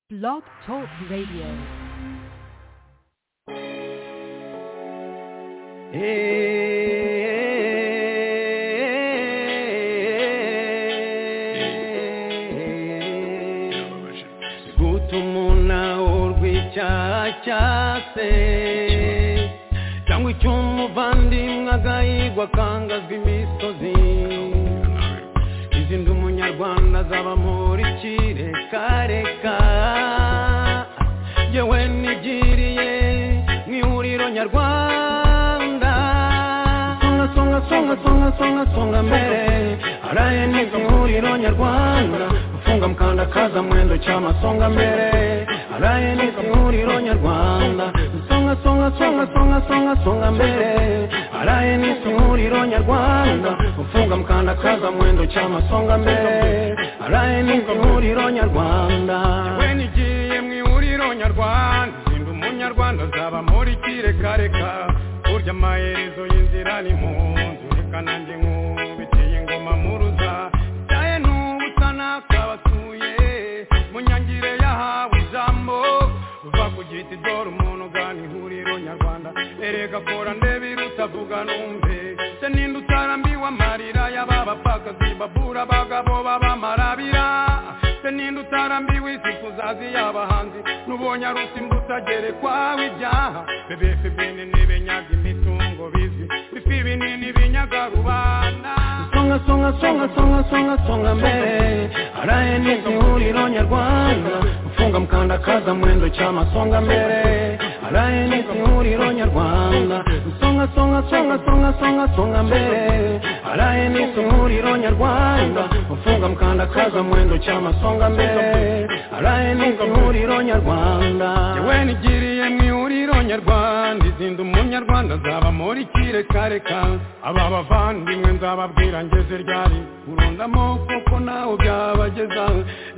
Blog Talk Radio. guta umuntu awurwa icyaha cyase cyangwa icy'umuvandimwe agahigwa akangazwa imisozi izindi umunyarwanda azaba muri kireka yewe nigiriye mu ihuriro nyarwanda songa songa songa songa songa songa mbere araye neza ihuriro nyarwanda gufunga mukanda kaza mwendo cyama songa mbere araye neza ihuriro nyarwanda songa songa songa songa songa songa mbere araye neza ihuriro nyarwanda gufunga mukanda kaza mwendo cyama songa mbere araye neza ihuriro nyarwanda yewe nigiye mu ihuriro nyarwanda zinda umunyarwanda azaba muri kirekareka burya amaherezo y'inzira ni mu nzu reka nanjye nkubitiye ingoma muruza cyaye n'ubusa n'akabatuye mu nyangire yahawe ijambo uva ku giti dore umuntu ugana ihuriro nyarwanda erega kora ndebe irutavuga numve se ninde utarambiwe amarira y'aba bapfakazi babura abagabo b'abamarabira se ninde utarambiwe isi kuzazi y'abahanzi n'ubonye arusi mbutagerekwaho ibyaha bebefe binini binyaga imitungo bizi bifi binini binyaga rubanda songa songa songa songa songa songa mbere araye neza ihuriro nyarwanda gufunga mukanda kaza mwendo cyama songa mbere araye neza ihuriro nyarwanda songa songa songa songa songa songa mbere araye neza ihuriro nyarwanda gufunga mukanda kaza mwendo cyama songa mbere araye neza ihuriro nyarwanda yewe nigiriye mu ihuriro nyarwanda izinda umunyarwanda azaba muri kirekareka aba bavandimwe nzababwira ngeze ryari urundamo kuko nawe byabageza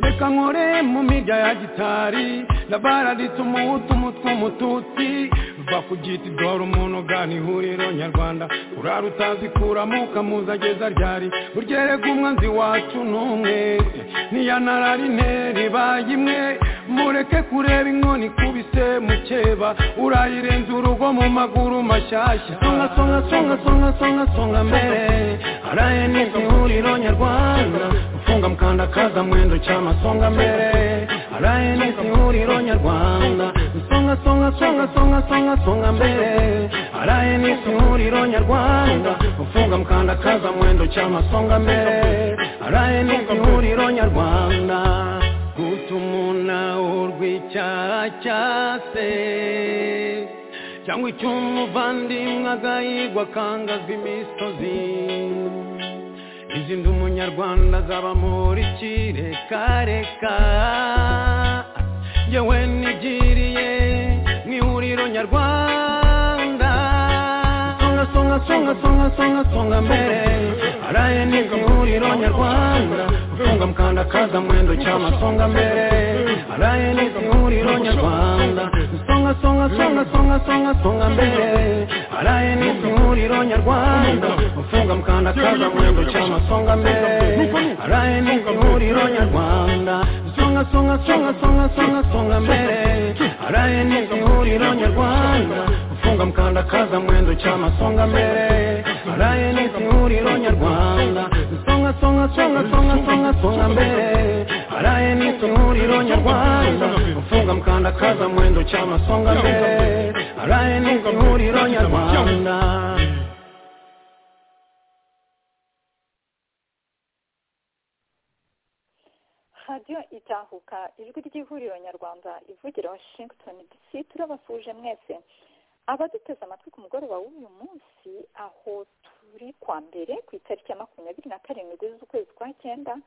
reka nkore mu mirya ya gitari nabaraditse umuhutu umutwe umututsi va ku giti dore umuntu ugana ihuriro nyarwanda urara utazi kuramo ukamuza ageza ryari uryerega umwanzi wacu n'umwe ntiyanararine ribaye imwe mureke kureba inkoni ikubise mukeba urayirenza urugo mu maguru mashyashya songa songa songa songa songa songa mbere araye neza ihuriro nyarwanda gufunga mukanda kaza mwendo cyama songa mbere araye neza ihuriro nyarwanda songa songa songa songa songa songa mbere araye neza ihuriro nyarwanda gufunga mukanda kaza mwendo cyama songa mbere araye neza ihuriro nyarwanda gutuma urw'icyaha cyase cyangwa icy'umuvandimwe agahigwa akangazwa imisozi izindi umunyarwanda azaba muri kirekareka yewe nigiriye mu ihuriro nyarwanda songa songa songa songa songa songa mbere araye neza ihuriro nyarwanda gufunga mukanda kaza mwendo cyama songa mbere araye neza ihuriro nyarwanda songa songa songa songa songa songa mbere araye neza ihuriro nyarwanda gufunga mukanda kaza mwendo cyama songa mbere araye neza ihuriro nyarwanda songa songa songa songa songa songa mbere araye neza ihuriro nyarwanda gufunga mukanda kaza mwendo cyama songa mbere araye neza ihuriro nyarwanda songa songa songa songa songa songa mbere araye neza ihuriro nyarwanda gufunga mukanda kaza mwendo cyama songa mbere araye neza ihuriro nyarwanda radiyo itahuka ijwi ry'ihuriro nyarwanda ivugira washington dc turabasuje mwese abaduteze amatwi ku mugoroba w'uyu munsi aho turi kwa mbere ku itariki ya makumyabiri na karindwi z'ukwezi kwa cyenda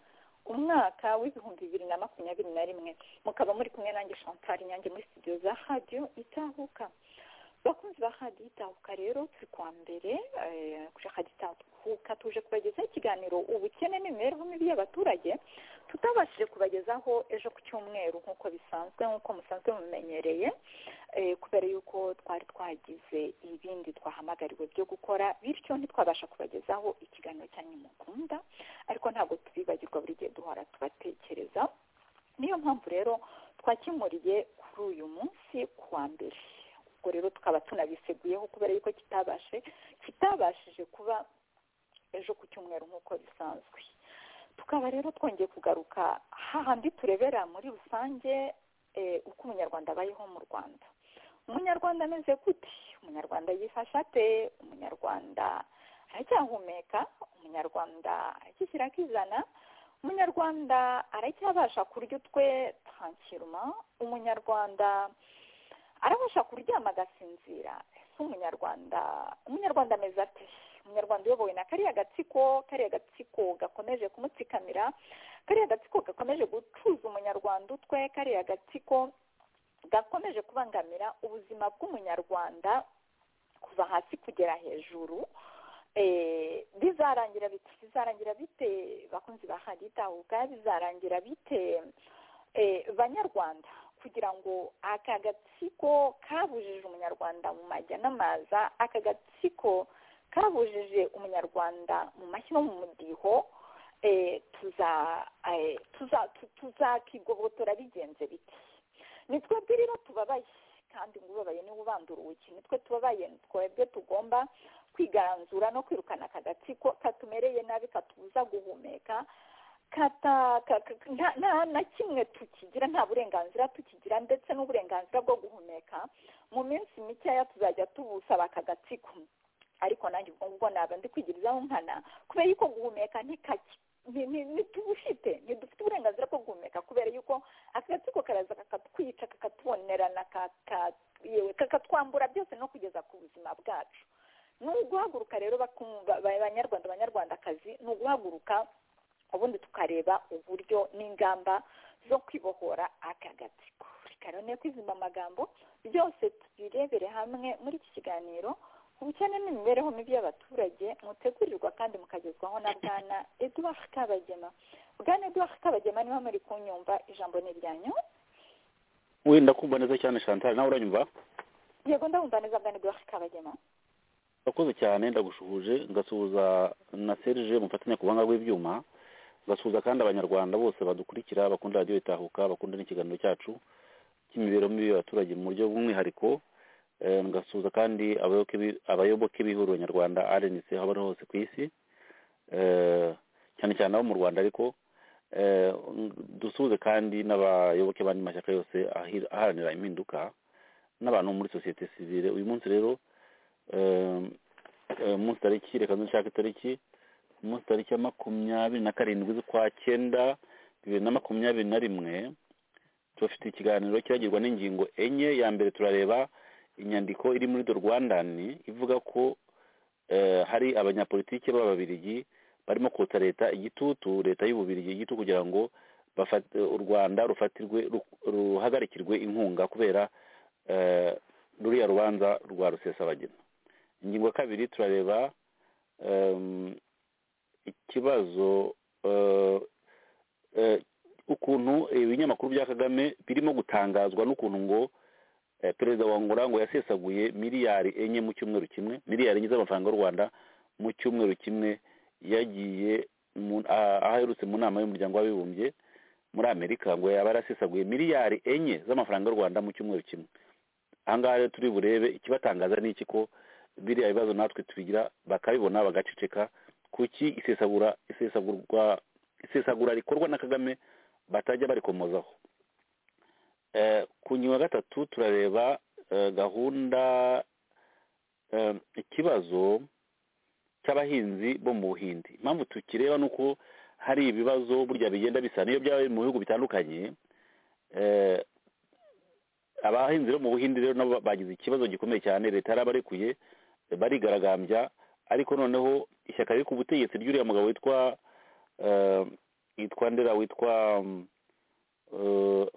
umwaka w'ibihumbi bibiri na makumyabiri na rimwe mukaba muri kumwe nanjye chantal nyange muri studio za radiyo itahuka bakunzi ba radiyo itahuka rero turi kwa mbere eh, kuri radiyo itahuka tuje kubagezaho ikiganiro ubukene n'imibereho mibi y'abaturage tutabashije kubagezaho ejo ku cyumweru nk'uko bisanzwe nk'uko musanzwe mumenyereye eh, kubera yuko twari twagize ibindi twahamagariwe byo gukora bityo ntitwabasha kubagezaho ikiganiro cyanyu mukunda ariko ntabwo tubibagirwa buri gihe duhora tubatekereza niyo mpamvu rero twakimuriye kuri uyu munsi kuwa mbere ubwo rero tukaba tunabiseguyeho kubera yuko kitabashe kitabashije kuba ejo ku cyumweru nk'uko bisanzwe tukaba rero twongeye kugaruka hahandi turebera muri rusange uko umunyarwanda abayeho mu rwanda umunyarwanda ameze gute umunyarwanda yifasha ate umunyarwanda aracyahumeka umunyarwanda aracyishyira akizana umunyarwanda aracyabasha kurya utwe tankiruma umunyarwanda arabasha kuryama agasinzira ese umunyarwanda umunyarwanda ameze ate umunyarwanda uyobowe na kariya gatsiko kariya gatsiko gakomeje kumutsikamira kariya gatsiko gakomeje gucuza umunyarwanda utwe kariya gatsiko gakomeje kubangamira ubuzima bw'umunyarwanda kuva hasi kugera hejuru bizarangira bite bizarangira bite bakunzi ba haditahuka bizarangira bite banyarwanda kugira ngo aka gatsiko kabujije umunyarwanda mu majya n'amaza aka gatsiko kabujije umunyarwanda mu mashyi no mu mudiho tuzakigobotora bigenze biti ni twebwe rero tubabaye kandi ngubabaye niba ubandura uwuki nitwe tubabaye twebwe tugomba kwigaranzura no kwirukana aka gatsiko katumereye nabi katubuza guhumeka na kimwe tukigira nta burenganzira tukigira ndetse n'uburenganzira bwo guhumeka mu minsi mikeya tuzajya tubusaba aka gatsiko ariko nanjye ubwo ngubwo ntabwo ndi kwigirizaho nkana kubera yuko guhumeka ntikajya ntitubufite ntidufite uburenganzira bwo guhumeka kubera yuko agatsiko karaza kakatwica kakatubonerana kakatwambura byose no kugeza ku buzima bwacu ni uguhaguruka rero abanyarwanda abanyarwandakazi ni uguhaguruka ubundi tukareba uburyo n'ingamba zo kwibohora aka gatsiko reka rero kwizima amagambo byose tubirebere hamwe muri iki kiganiro ubukene n'imibereho mibi y'abaturage mutegurirwa kandi mukagezwaho na bwana eduard kabagema bwana eduard kabagema niba muri kunyumva ijambo ni iryanyu wenda kumva neza cyane chantal nawe uranyumva yego ndabumva neza bwana eduard kabagema urakoze cyane ndagushuje ngasuhuza na serge mufatanya ku buhanga bw'ibyuma ngasuhuza kandi abanyarwanda bose badukurikira bakunda radiyo itahuka bakunda n'ikiganiro cyacu cy'imibereho mibi y'abaturage mu buryo bw'umwihariko ngasuhuza kandi abayoboke b'ihuriro nyarwanda rnc aho bari hose ku isi cyane cyane abo mu rwanda ariko dusuhuze kandi n'abayoboke b'andi mashyaka yose aharanira impinduka n'abantu muri sosiyete sivire uyu munsi rero umunsi tariki reka ndushake itariki umunsi tariki ya makumyabiri na karindwi z'ukwa cyenda bibiri na makumyabiri na rimwe tubafite ikiganiro kiragirwa n'ingingo enye ya mbere turareba inyandiko iri muri do rwandani ivuga ko hari abanyapolitiki b'ababirigi barimo kota leta igitutu leta y'ububirigi igitutu kugira ngo u rwanda rufatirwe ruhagarikirwe inkunga kubera ruriya rubanza rwa rusesabagina ingingo ya kabiri turareba ikibazo ukuntu ibinyamakuru bya kagame birimo gutangazwa n'ukuntu ngo perezida wa ngora ngo yasesaguye miliyari enye mu cyumweru kimwe miliyari enye z'amafaranga y'u rwanda mu cyumweru kimwe yagiye aho aherutse mu nama y'umuryango w'abibumbye muri amerika ngo yaba yarasesaguye miliyari enye z'amafaranga y'u rwanda mu cyumweru kimwe ahangaha rero turi burebe ikibatangaza ni iki ko biriya bibazo natwe tubigira bakabibona bagaceceka kuki isesagura isesagurwa isesagura rikorwa na kagame batajya barikomozaho ku ngingo ya gatatu turareba gahunda ikibazo cy'abahinzi bo mu buhindi impamvu tukireba ni uko hari ibibazo burya bigenda bisa n'iyo byaba biri mu bihugu bitandukanye abahinzi bo mu buhindi rero nabo bagize ikibazo gikomeye cyane leta yarabarekuye barigaragambya ariko noneho ishyaka riri ku butegetsi ry'uriya mugabo witwa yitwa ndera witwa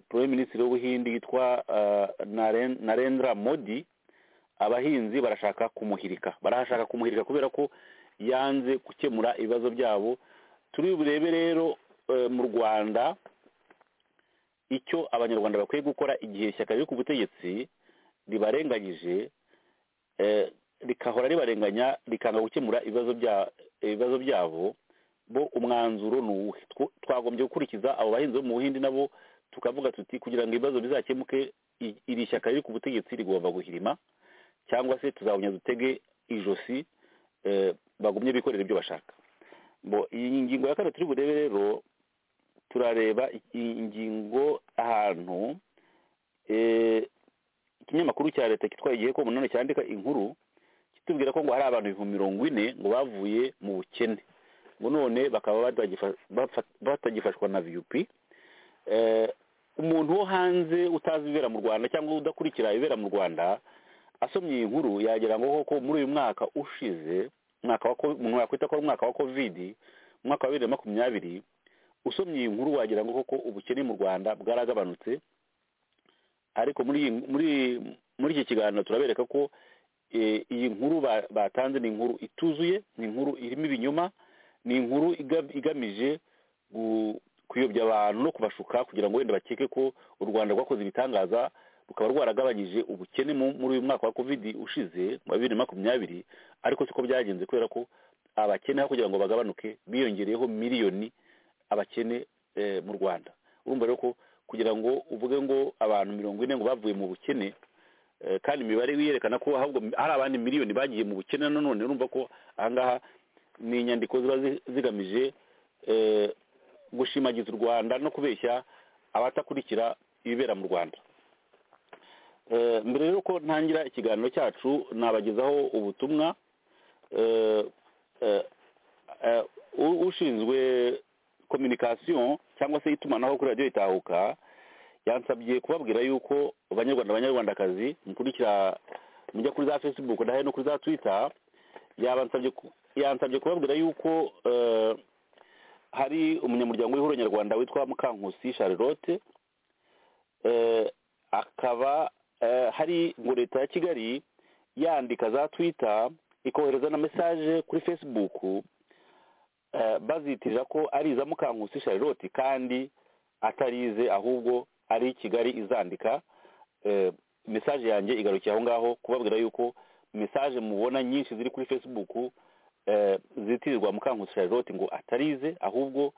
prime minisitiri w'ubuhindi yitwa narendra modi abahinzi barashaka kumuhirika barashaka kumuhirika kubera ko yanze gukemura ibibazo byabo turi burebe rero mu rwanda icyo abanyarwanda bakwiye gukora igihe ishyaka riri ku butegetsi ribarenganyije rikahora ribarenganya rikanga gukemura ibibazo byabo bo umwanzuro ni uwuhe twagombye gukurikiza abo bahinzi bo mu buhindi nabo tukavuga tuti kugira ngo ibibazo bizakemuke i- iri shyaka riri ku butegetsi rigomba guhirima cyangwa se tuzawunya dutege ijosi eh, bagumye bikorera ibyo bashaka bo iyi ngingo ya kane turi burebe rero turareba i- ingingo ahantu eh, ikinyamakuru cya leta kitwaye igihe ko munani cyandika inkuru kitubwira ko ngo hari abantu ibihumbi mirongo ine ngo bavuye mu bukene ngo none bakaba batagifa- bafa- batagifashwa na viyupi umuntu wo hanze utazi ibibera mu rwanda cyangwa udakurikira ibibera mu rwanda asomye iyi nkuru yagira ngo koko muri uyu mwaka ushize umwaka wa ko- umuntu yakwita ko ari umwaka wa kovidi mu mwaka wa bibiri na makumyabiri usomye iyi nkuru wagira ngo koko ubukene mu rwanda bwaragabanutse ariko muri iyi muri muri iki kiganiro turabereka ko eh, iyi nkuru ba- batanze ni inkuru ituzuye ni inkuru irimo ibinyoma ni inkuru iga- igamije gu- kuyobya abantu no kubashuka kugira ngo wenda bakeke ko u rwanda rwakoze ibitangaza rukaba rwaragabanyije ubukene mu- muri uyu mwaka wa covid ushize wa bibiri na makumyabiri ariko siko byagenze kubera ko abakene aho kugira ngo bagabanuke biyongereyeho miliyoni abakene eh, mu rwanda urumva rero ko kugira ngo uvuge ngo abantu mirongo ine ngo bavuye mu bukene eh, kandi imibare wiyerekana ko ahubwo hari abandi miliyoni bagiye mu bukene nanone urumva ko ahangaha ni inyandiko ziba zi- zigamije eh, gushimagiza u rwanda no kubeshya abatakurikira ibibera mu rwanda Eh, mbere rero ko ntangira ikiganiro cyacu nabagezaho ubutumwa eh, eh, eh, u- ushinzwe communication cyangwa se itumanaho kuri radiyo itahuka yansabye kubabwira yuko abanyarwanda abanyarwandakazi mukurikira mujya kuri za facebook ndahe no kuri za twitter yabansabye ku- yansabye kubabwira yuko eh, hari umunyamuryango w'ihuriro nyarwanda witwa mukankusi charlotte eh, akaba eh, hari ngo leta ya kigali yandika za twitter ikohereza na message kuri facebook eh, bazitira ko ari iza mukankusi charlotte kandi atarize ahubwo ari kigali izandika eh, message yanjye igarukiye aho ngaho kubabwira yuko message mubona nyinshi ziri kuri facebook eh, zitirirwa mukankusi charlotte ngo atarize ahubwo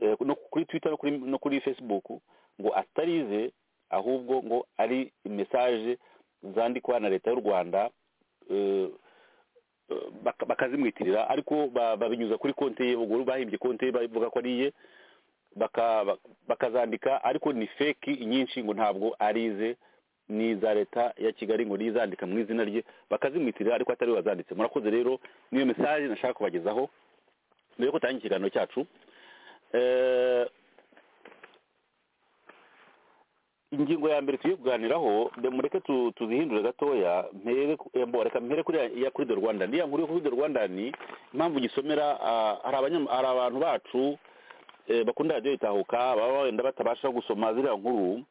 eh, no kuri twitter no kuri, no kuri facebook ngo atarize ahubwo ngo ari message zandikwa na leta y'u rwanda eh, eh, baka- bakazimwitirira ariko ba- babinyuza kuri konti ye ubwo bahimbye konti ye bavuga ko ari iye baka- bak- bakazandika ariko ni feki nyinshi ngo ntabwo arize ni iza leta ya kigali ngo niyo izandika mu izina rye bakazimwitirira ariko atari we wazanditse murakoze rero niyo mesaje nashaka kubagezaho mbere yo gutangira ikiganiro cyacu Eh, ingingo ya mbere tugiye kuganiraho nde- mureke tu- tuzihindure gatoya mpere ku- eh, mbo, reka mpere kuri ya- iya kuri the rwanda iriya nkuru yo kuri the rwanda ni impamvu gisomera ah, hari abanyam- hari abantu bacu eh, bakunda radiyo itahuka baba wenda batabasha gusoma ziriya nkuru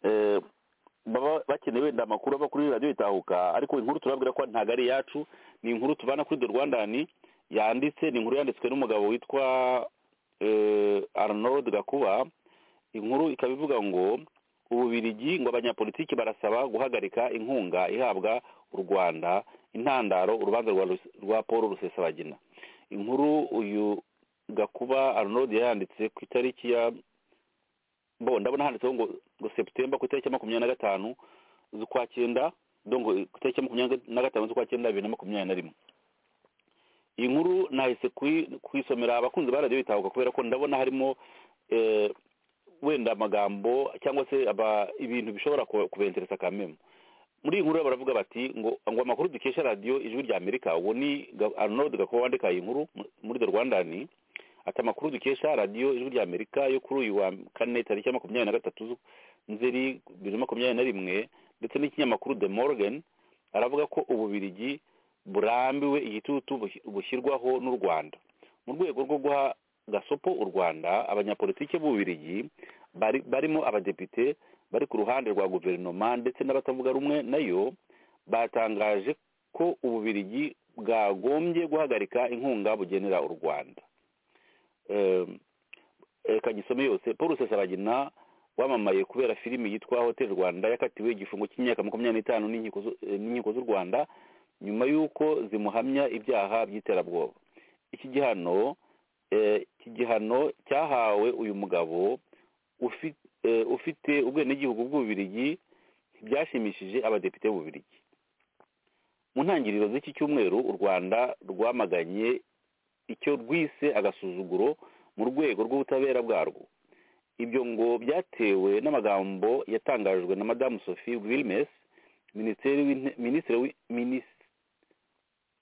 eh, baba bakeneye wenda amakuru ava kuri radiyo itahuka ariko inkuru turabwira ko ntabwo ari iyacu ni inkuru tubana kuri the rwandani yanditse ni inkuru yanditswe n'umugabo witwa eh, arnold gakuba inkuru ikaba ivuga ngo ububirigi ngo abanyapolitiki barasaba guhagarika inkunga ihabwa u rwanda intandaro urubanza rwa Rus- rwa paul rusesabagina inkuru uyu gakuba arnold yayanditse ku itariki ya bo ndabona handitseho ngo ngo seputemba ku itariki ya makumyabiri na gatanu z'ukwa cyenda dongo ku itariki ya makumyabiri na gatanu z'ukwa cyenda bibiri na makumyabiri na rimwe iyi nkuru nahise kuyi- kuyisomera abakunzi ba radiyo bitahuka kubera ko ndabona harimo eh, wenda amagambo cyangwa se aba ibintu bishobora ku- kubenteresa kamemu muri iyi nkuru baravuga bati ngo ngo amakuru dukesha radiyo ijwi rya amerika uwo ni Ga- arnold gakuba wandika iyi nkuru mu- muri the rwandani ati amakuru dukesha radiyo ijwi rya amerika yo kuri uyu wa kane tariki ya makumyabiri na gatatu nzeri bibiri na makumyabiri na rimwe ndetse n'ikinyamakuru the morgan aravuga ko ububirigi burambiwe igitutu buhi- bushyirwaho n'u rwanda mu rwego rwo guha gasopo u rwanda abanyapolitiki b'ububirigi bari- barimo abadepite bari ku ruhande rwa guverinoma ndetse n'abatavuga rumwe nayo batangaje ko ububirigi bwagombye guhagarika inkunga bugenera u rwanda Em, reka gisome yose paul rusesabagina wamamaye kubera filimi yitwa hotel rwanda yakatiwe igifungo cy'imyaka makumyabiri n'itanu n'inkiko z'u- eh, n'inkiko z'u rwanda nyuma y'uko zimuhamya ibyaha by'iterabwoba iki gihano eh, iki gihano cyahawe uyu mugabo ufi- eh, ufite ubwenegihugu bw'ububirigi byashimishije abadepite b'ububirigi mu ntangiriro z'iki cyumweru u rwanda rwamaganye icyo rwise agasuzuguro mu rwego rw'ubutabera bwarwo ibyo ngo byatewe n'amagambo yatangajwe na madamu sophie wilmes minisitiri w'inte- minisitiri w'i- minis-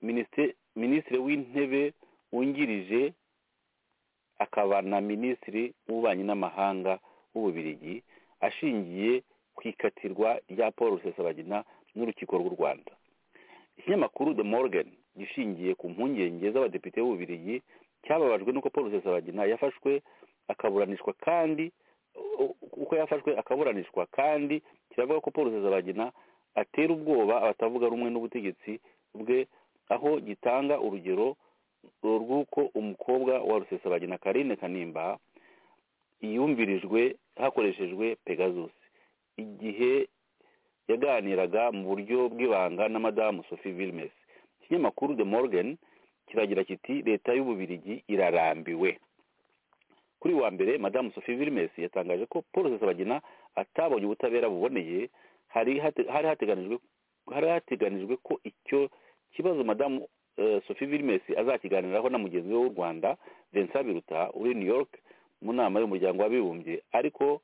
minisite- minisitiri w'intebe wungirije akaba na minisitiri w'ububanyi n'amahanga w'ububirigi ashingiye ku ikatirwa rya paul rusesabagina n'urukiko rw'u rwanda ikinyamakuru the morgan gishingiye ku mpungenge z'abadepite b'ububirigi cyababajwe n'uko paul rusesabagina yafashwe akaburanishwa kandi u- uko yafashwe akaburanishwa kandi kiravuga ko paul rusesabagina atera ubwoba abatavuga rumwe n'ubutegetsi bwe aho gitanga urugero rw'uko umukobwa wa rusesabagina karine kanimba yumvirijwe hakoreshejwe pegasus igihe yaganiraga mu buryo bw'ibanga na madamu sophie vilmes ikinyamakuru the morgan kiragira kiti leta y'ububirigi irarambiwe kuri wa mbere madamu sophie vilmes yatangaje ko paul rusesabagina atabonye ubutabera buboneye hari hate- hari hateganijwe hari hateganijwe ko icyo kibazo madamu eh, sophie vilmes azakiganiraho na mugenzi we w'u rwanda vincent biruta uri new york mu nama y'umuryango w'abibumbye ariko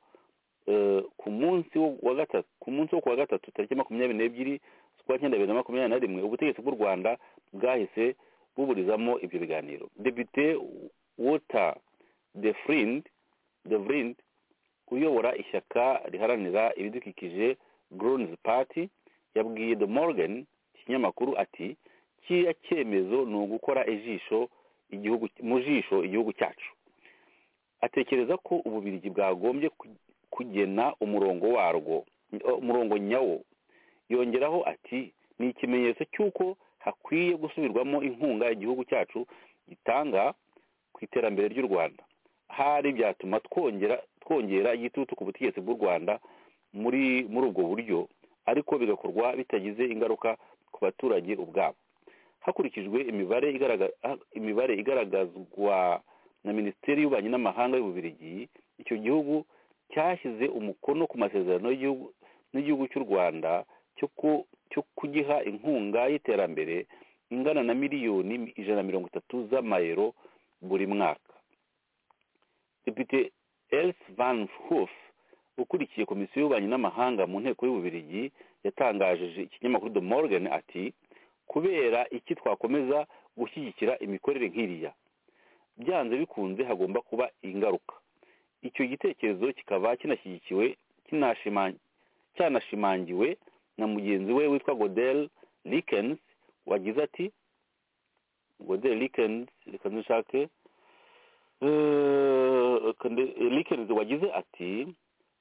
eh, ku munsi wo wa gatatu ku munsi wo kuwa gatatu tariki makumyabiri n'ebyiri z'ukwa cyenda bibiri na makumyabiri na rimwe ubutegetsi bw'u rwanda bwahise buburizamo ibyo biganiro depite wota de frind de vrind uyobora ishyaka riharanira ibidukikije grons party yabwiye the morgan ikinyamakuru ati kiriya cyemezo ni ugukora ijisho igihugu mu jisho igihugu cyacu atekereza ko ububirigi bwagombye ku- kugena umurongo warwo o- umurongo nyawo yongeraho ati ni ikimenyetso cy'uko hakwiye gusubirwamo inkunga igihugu cyacu gitanga ku iterambere ry'u rwanda hari byatuma twongera twongera igitutu ku butegetsi bw'u rwanda muri muri ubwo buryo ariko bigakorwa bitagize ingaruka ku baturage ubwabo hakurikijwe imibare igaragaza imibare igaragazwa na minisiteri y'ububanyi n'amahanga y'ububirigi icyo gihugu cyashyize umukono ku masezerano y'igihugu n'igihugu cy'u rwanda cyo ku- cyo kugiha inkunga y'iterambere ingana na miliyoni ijana na mirongo itatu z'amayero buri mwaka depite Els van Hoof ukurikiye komisiyo y'ububanyi n'amahanga mu nteko y'ububirigi yatangajeje ikinyamakuru de morgan ati kubera iki twakomeza gushyigikira imikorere nk'iriya byanze bikunze hagomba kuba ingaruka icyo gitekerezo kikaba kinashyigikiwe kinashima- cyanashimangiwe na mugenzi we witwa godel likens wagize ati godel likens reka dushake Eh, reka nde- likens wagize ati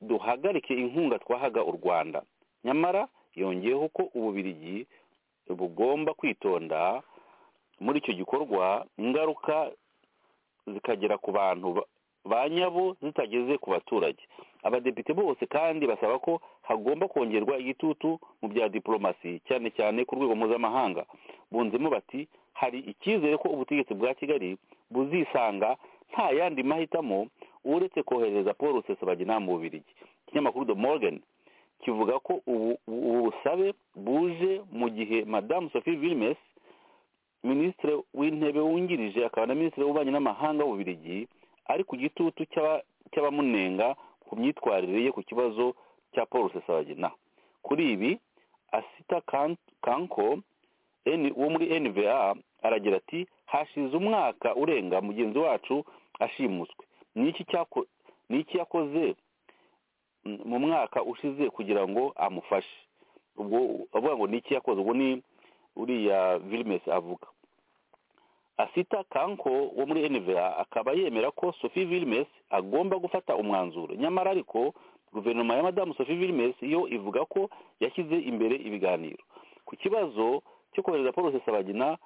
duhagarike inkunga twahaga u rwanda nyamara yongeyeho ko ububirigi bugomba kwitonda muri icyo gikorwa ingaruka zikagera ku bantu ba- ba nyabo zitageze ku baturage abadepite bose kandi basaba ko hagomba kongerwa igitutu mu bya diporomasi cyane cyane ku rwego mpuzamahanga bunzemo bati hari icyizere ko ubutegetsi bwa kigali buzisanga nta yandi mahitamo uretse kohereza paul rusesabagina mu bubirigi ikinyamakuru the morgan kivuga ko ubu ubu busabe buje mu gihe madamu sophie vilmes minisitiri w'intebe wungirije akaba na minisitiri w'ububanyi n'amahanga w'ububirigi ari ku gitutu cy'aba- cy'abamunenga ku myitwarire ye ku kibazo cya paul rusesabagina kuri ibi asita Kan- kanko N- wo muri nva aragira ati hashize umwaka urenga mugenzi wacu ashimuswe ni iki cyako- ni iki yakoze mm, mu mwaka ushize kugira ngo amufashe ubwo avuga ngo ni iki yakoze ubwo ni uriya Vilmes avuga asita kanko wo muri nva akaba yemera ko sophie Vilmes agomba gufata umwanzuro nyamara ariko guverinoma ya madamu sophie Vilmes yo ivuga ko yashyize imbere ibiganiro ku kibazo cyo kohereza paul rusesabagina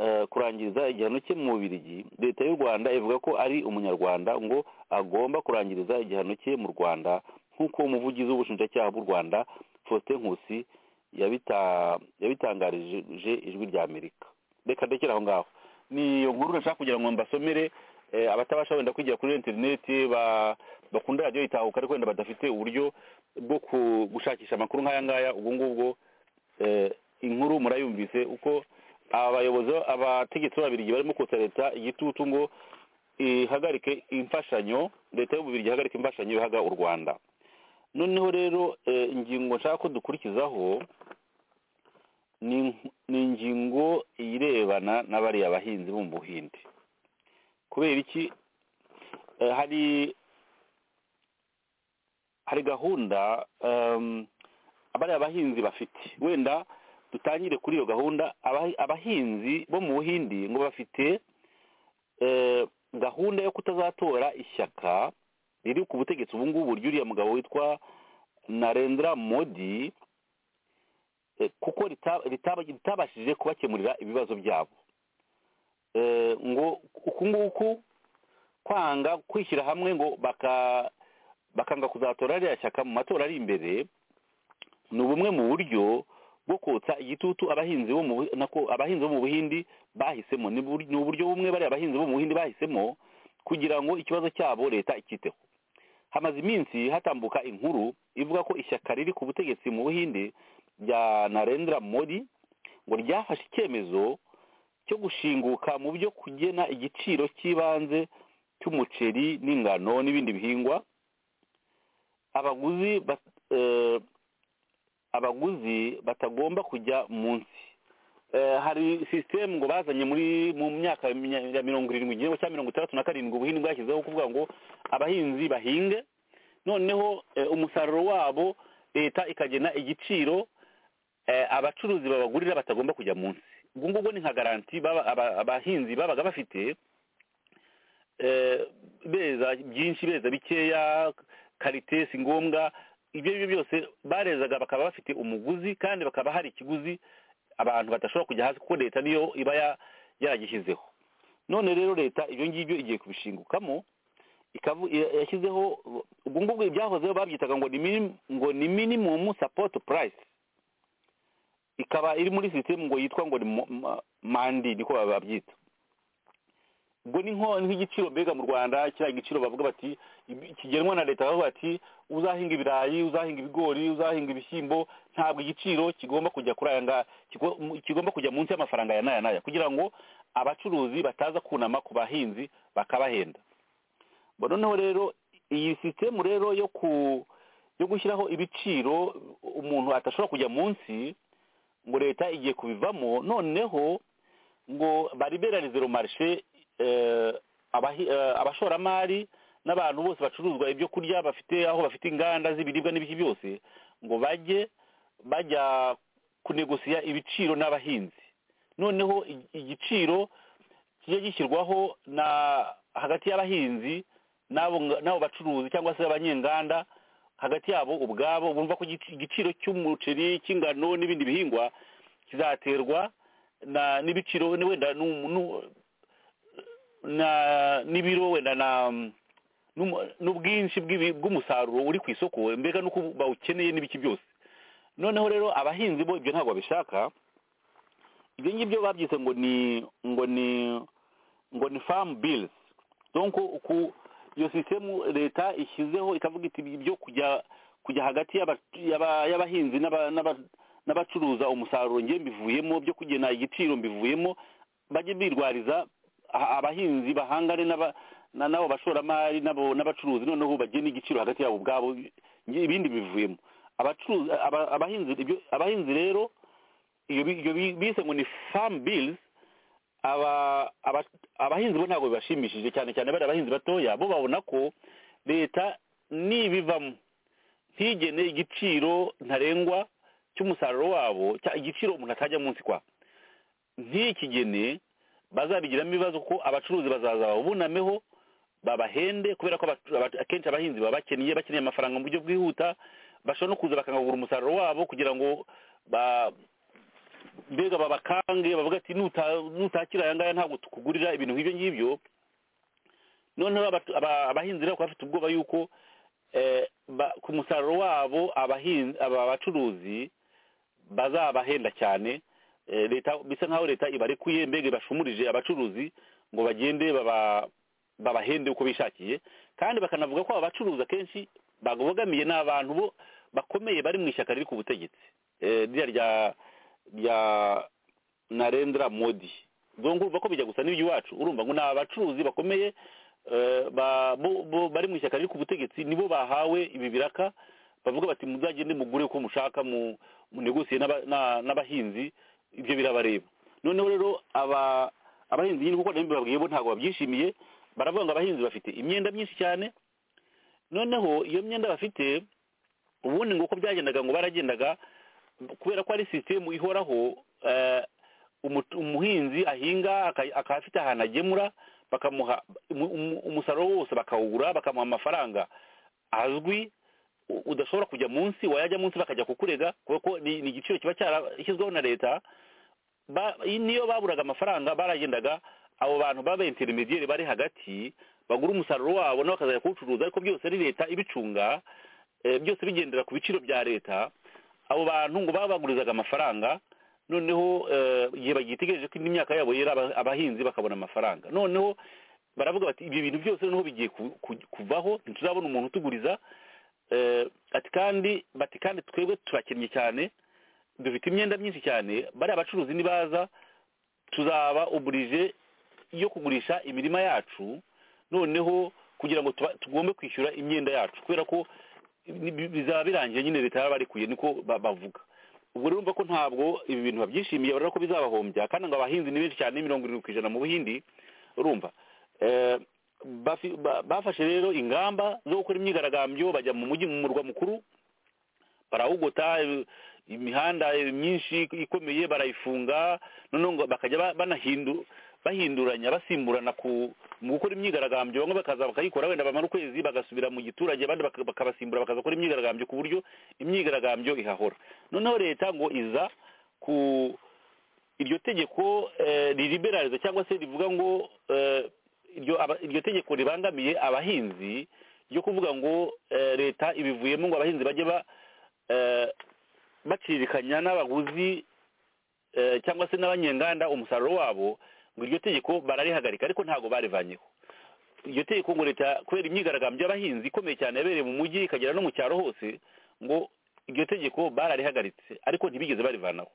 eh, kurangiriza igihano cye mu bubirigi leta y'u rwanda ivuga ko ari umunyarwanda ngo agomba kurangiriza igihano cye mu rwanda nk'uko umuvugizi w'ubushinjacyaha bw'u rwanda faustin nkusi yabita- yabitangarije ijwi rya amerika reka ndekere aho ngaho ni iyo nkuru nashaka kugira ngo mbasomere eh, abatabasha wenda kwigira kuri interineti ba- bakunda radiyo itahuka ariko wenda badafite uburyo bwo ku- gushakisha amakuru nk'aya ngaya ubwo ngubwo eh, inkuru murayumvise uko abayobozi abategetsi b'ababirigi barimo kotsa leta igitutu ngo ihagarike imfashanyo leta y'ububirigi ihagarike imfashanyo ihaga u rwanda noneho rero eh, ingingo nshaka ko dukurikizaho ni ni ingingo irebana na bariya bahinzi bo mu buhinde kubera iki Eh, hari hari gahunda em, bariya bahinzi bafite wenda dutangire kuri iyo gahunda abahi- abahinzi bo mu buhindi ngo bafite eh, gahunda yo kutazatora ishyaka riri ku butegetsi ubu ngubu ry'uriya mugabo witwa narendra modi eh, kuko rita- ritaba- ritabashije kubakemurira ibibazo byabo Eh, ngo uku nguku kwanga kwishyira hamwe ngo baka- bakanga kuzatora ririya shyaka mu matora ari imbere ni bumwe mu buryo bwo kotsa igitutu abahinzi bo mu Bu- nako abahinzi bo mu buhindi bahisemo Ni bur- ni uburyo bumwe bariya abahinzi bo mu buhindi bahisemo kugira ngo ikibazo cyabo leta ikiteho hamaze iminsi hatambuka inkuru ivuga ko ishyaka riri ku butegetsi mu buhinde rya narendra modi ngo ryafashe icyemezo cyo gushinguka mu byo kugena igiciro cy'ibanze cy'umuceri n'ingano n'ibindi bihingwa abaguzi ba- eh, abaguzi batagomba kujya munsi Eh, hari sisitemu ngo bazanye muri mu myaka ya mirongo irindwi igihembo cya mirongo itandatu na karindwi ubuhinzi bwashyizeho kuvuga ngo abahinzi bahinge noneho eh, umusaruro wabo leta ikagena igiciro eh, abacuruzi babagurira batagomba kujya munsi ubwo ngubwo ni nka garanti baba- aba- abahinzi babaga bafite eh, beza byinshi beza bikeya karite si ngombwa ibyo ari byo byose barezaga bakaba bafite umuguzi kandi bakaba hari ikiguzi abantu badashobora kujya hasi kuko leta niyo iba ya- yaragishyizeho none rero leta ibyo ngibyo igiye kubishingukamo ikavu- ya- yashyizeho ubwo ngubwo ibyahozeho babyitaga ngo ni minim- ngo ni minimum support price ikaba iri muri sisitemu ngo yitwa ngo ni mo- ma- mandi niko babyita ubwo ni nko nk'igiciro mbega mu rwanda kiriya giciro bavuga bati ibi- kigenwa na leta bavuga bati uzahinga ibirayi uzahinga ibigori uzahinga ibishyimbo ntabwo igiciro kigomba kujya kuri aya ngaya kigo- mu- kigomba kujya munsi y'amafaranga ya n'aya n'aya kugira ngo abacuruzi bataza kunama ku bahinzi bakabahenda Bo noneho rero iyi sisitemu rero yo ku yo gushyiraho ibiciro umuntu atashobora kujya munsi ngo leta igiye kubivamo noneho ngo bariberarize rumarishe abashoramari n'abantu bose bacuruzwa ibyo kurya bafite aho bafite inganda z'ibiribwa n'ibiki byose ngo bajye bajya kunegosiya ibiciro n'abahinzi noneho i- igiciro kijya gishyirwaho na hagati y'abahinzi n'abo nga- n'abo bacuruzi cyangwa se abanyenganda hagati yabo ubwabo bumva ko igici- igiciro cy'umuceri cy'ingano n'ibindi bihingwa kizaterwa na n'ibiciro ni wenda nu- nu- na n'ibiro wenda na n'umu- n'ubwinshi bw'ibi- bw'umusaruro uri ku isoko mbega nuko bawukeneye n'ibiki byose noneho rero abahinzi bo ibyo ntabwo babishaka ibyo ngibyo babyise ngo ni ngo ni ngo ni famu bilizi donko uku iyo sisitemu leta ishyizeho ikavuga iti ibyo kujya kujya hagati y'aba- y'aba- y'abahinzi n'aba- n'aba- n'abacuruza umusaruro ngiye mbivuyemo byo kugena igiciro mbivuyemo bajye birwariza a- abahinzi bahangane n'aba- na- n'abo bashoramari n'abo- n'abacuruzi noneho bagena igiciro hagati yabo ubwabo ngi- ibindi bivuyemo abacuruzi aba- abahinzi ibyo- abahinzi rero iyo bi- iyo bi- bise ngo ni famu bilizi aba aba- abahinzi bo ntabwo bibashimishije cyane cyane bari abahinzi batoya bo babona ko leta nibivamo ntigene igiciro ntarengwa cy'umusaruro wabo cya- igiciro umuntu atajya munsi kwa ntikigene bazabigiramo ibibazo ko abacuruzi bazaza babunameho babahende kubera ko abacu- aba- akenshi abahinzi baba bakennye bakeneye amafaranga mu buryo bwihuta bashobora no kuza bakangagura umusaruro wabo kugira ngo ba- mbega babakange bavuga ati "Nuta- nutakira aya ngaya ntabwo tukugurira ibintu nk'ibyo ngibyo noneho abatu- aba- abahinzi rero bakaba bafite ubwoba yuko eh, ba- ku musaruro wabo abahinzi aba bacuruzi bazabahenda cyane eh, leta bisa nkaho leta ibarekuye mbega ibashumurije abacuruzi ngo bagende baba babahende uko bishakiye kandi bakanavuga ko aba bacuruza akenshi babogamiye n'abantu bo bakomeye bari mu ishyaka riri ku butegetsi Eh, ririya rya rya narendra modi zongo urumva ko bijya gusa n'ibyo iwacu urumva ngo ni abacuruzi bakomeye eh, ba- bo- bo- bari mu ishyaka riri ku butegetsi nibo bahawe ibi biraka bavuga bati muzagende mugure uko mushaka mu munegosiye n'aba- na- n'abahinzi ibyo birabareba noneho rero aba abahinzi nyine kuko nabyo babwiye bo ntabwo babyishimiye baravuga ngo abahinzi bafite imyenda myinshi cyane noneho iyo myenda bafite ubundi ngo uko byagendaga ngo baragendaga kubera ko ari sisitemu ihoraho eh, umutu- umuhinzi ahinga aka- akaba afite ahantu agemura bakamuha umu- umu- umusaruro wose bakawugura bakamuha amafaranga azwi u- udashobora kujya munsi wayajya munsi bakajya kukurega kubera ko ni ni igiciro kiba cyarashyizweho na leta ba- niyo baburaga amafaranga baragendaga abo bantu baba interinediyeri bari hagati bagura umusaruro wabo nabo bakazajya kuwucuruza ariko byose ari leta ibicunga eh, byose bigendera ku biciro bya leta abo bantu ngo babagurizaga amafaranga noneho eh, igihe bagitegereje ko indi myaka yabo yera aba- abahinzi bakabona amafaranga noneho baravuga bati ibyo bintu byose noneho bigiye ku- ku- kuvaho ntituzabona umuntu utuguriza eh, ati kandi bati kandi twebwe turakennye cyane dufite imyenda myinshi cyane bariya bacuruzi nibaza tuzaba oburije yo kugurisha imirima yacu noneho kugira ngo tuba- tugombe kwishyura imyenda yacu kubera ko bi- bi- bizaba birangiye nyine leta yarabarekuye niko ba- bavuga ubwo rero urumva ko ntabwo ibi bintu babyishimiye urabona ko bizabahombya kandi ngo abahinzi ni benshi cyane mirongo irindwi ku ijana mu buhindi urumva Eh, bafi- ba- bafashe rero ingamba zo gukora imyigaragambyo bajya mu mujyi mu murwa mukuru barawugota eh, imihanda eh, myinshi ikomeye barayifunga noneho ngo bakajya ba- banahindu bahinduranya basimburana ku mu gukora imyigaragambyo bamwe bakaza bakayikora wenda bamara ukwezi bagasubira mu giturage abandi baka- bakabasimbura bakaza gukora imyigaragambyo ku buryo imyigaragambyo ihahora noneho leta ngo iza ku iryo tegeko eh, ririberariza cyangwa se rivuga ngo eh, iryo aba- iryo tegeko ribangamiye abahinzi ryo kuvuga ngo eh, leta ibivuyemo ngo abahinzi bajye ba eh, bacirikanya n'abaguzi eh, cyangwa se n'abanyenganda umusaruro wabo ngo iryo tegeko bararihagarika ariko ntabwo barivanyeho iryo tegeko ngo leta kubera imyigaragambyo y'abahinzi ikomeye cyane yabereye mu mujyi ikagera no mu cyaro hose ngo iryo tegeko bararihagaritse ariko ntibigeze barivanaho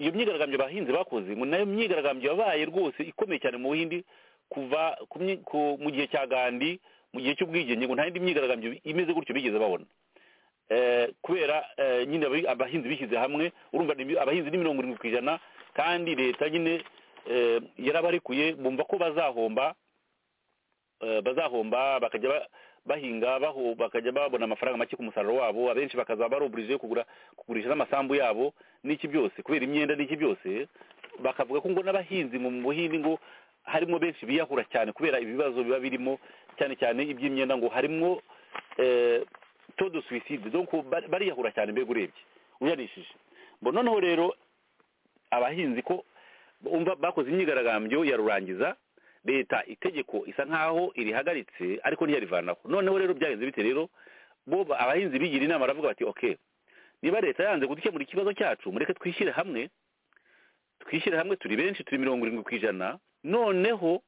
iyo myigaragambyo abahinzi bakoze ngo nayo myigaragambyo yabaye rwose ikomeye cyane mu buhindi kuva ku myi- ku- mu gihe cya gandi mu gihe cy'ubwigenge ngo nta yindi myigaragambyo imeze gutyo bigeze babona Eh, kubera eh, nyine abahi- abahinzi bishyize hamwe urumva ni- abahinzi ni mirongo irindwi ku ijana kandi leta nyine eh, yarabarekuye bumva ko bazahomba eh, bazahomba bakajya ba- bahinga baho- bakajya babona amafaranga make ku musaruro wabo abenshi bakaza baroburije kugura kugurisha n'amasambu yabo n'iki byose kubera imyenda n'iki byose bakavuga ko ngo n'abahinzi mu buhindi ngo harimo benshi biyahura cyane kubera ibibazo biba birimo cyane cyane iby'imyenda ngo harimo eh, taux de suicide donc bari- bariyahura cyane mbega urebye uyanishije bo noneho rero abahinzi ko umva bakoze imyigaragambyo ya rurangiza leta itegeko isa nkaho irihagaritse ariko ntiyarivanaho noneho rero byagenze bite rero bo ba- abahinzi bigira inama baravuga bati okay niba leta yanze kudukemura ikibazo cyacu mureke twishyire hamwe twishyire hamwe turi benshi turi mirongo irindwi ku ijana noneho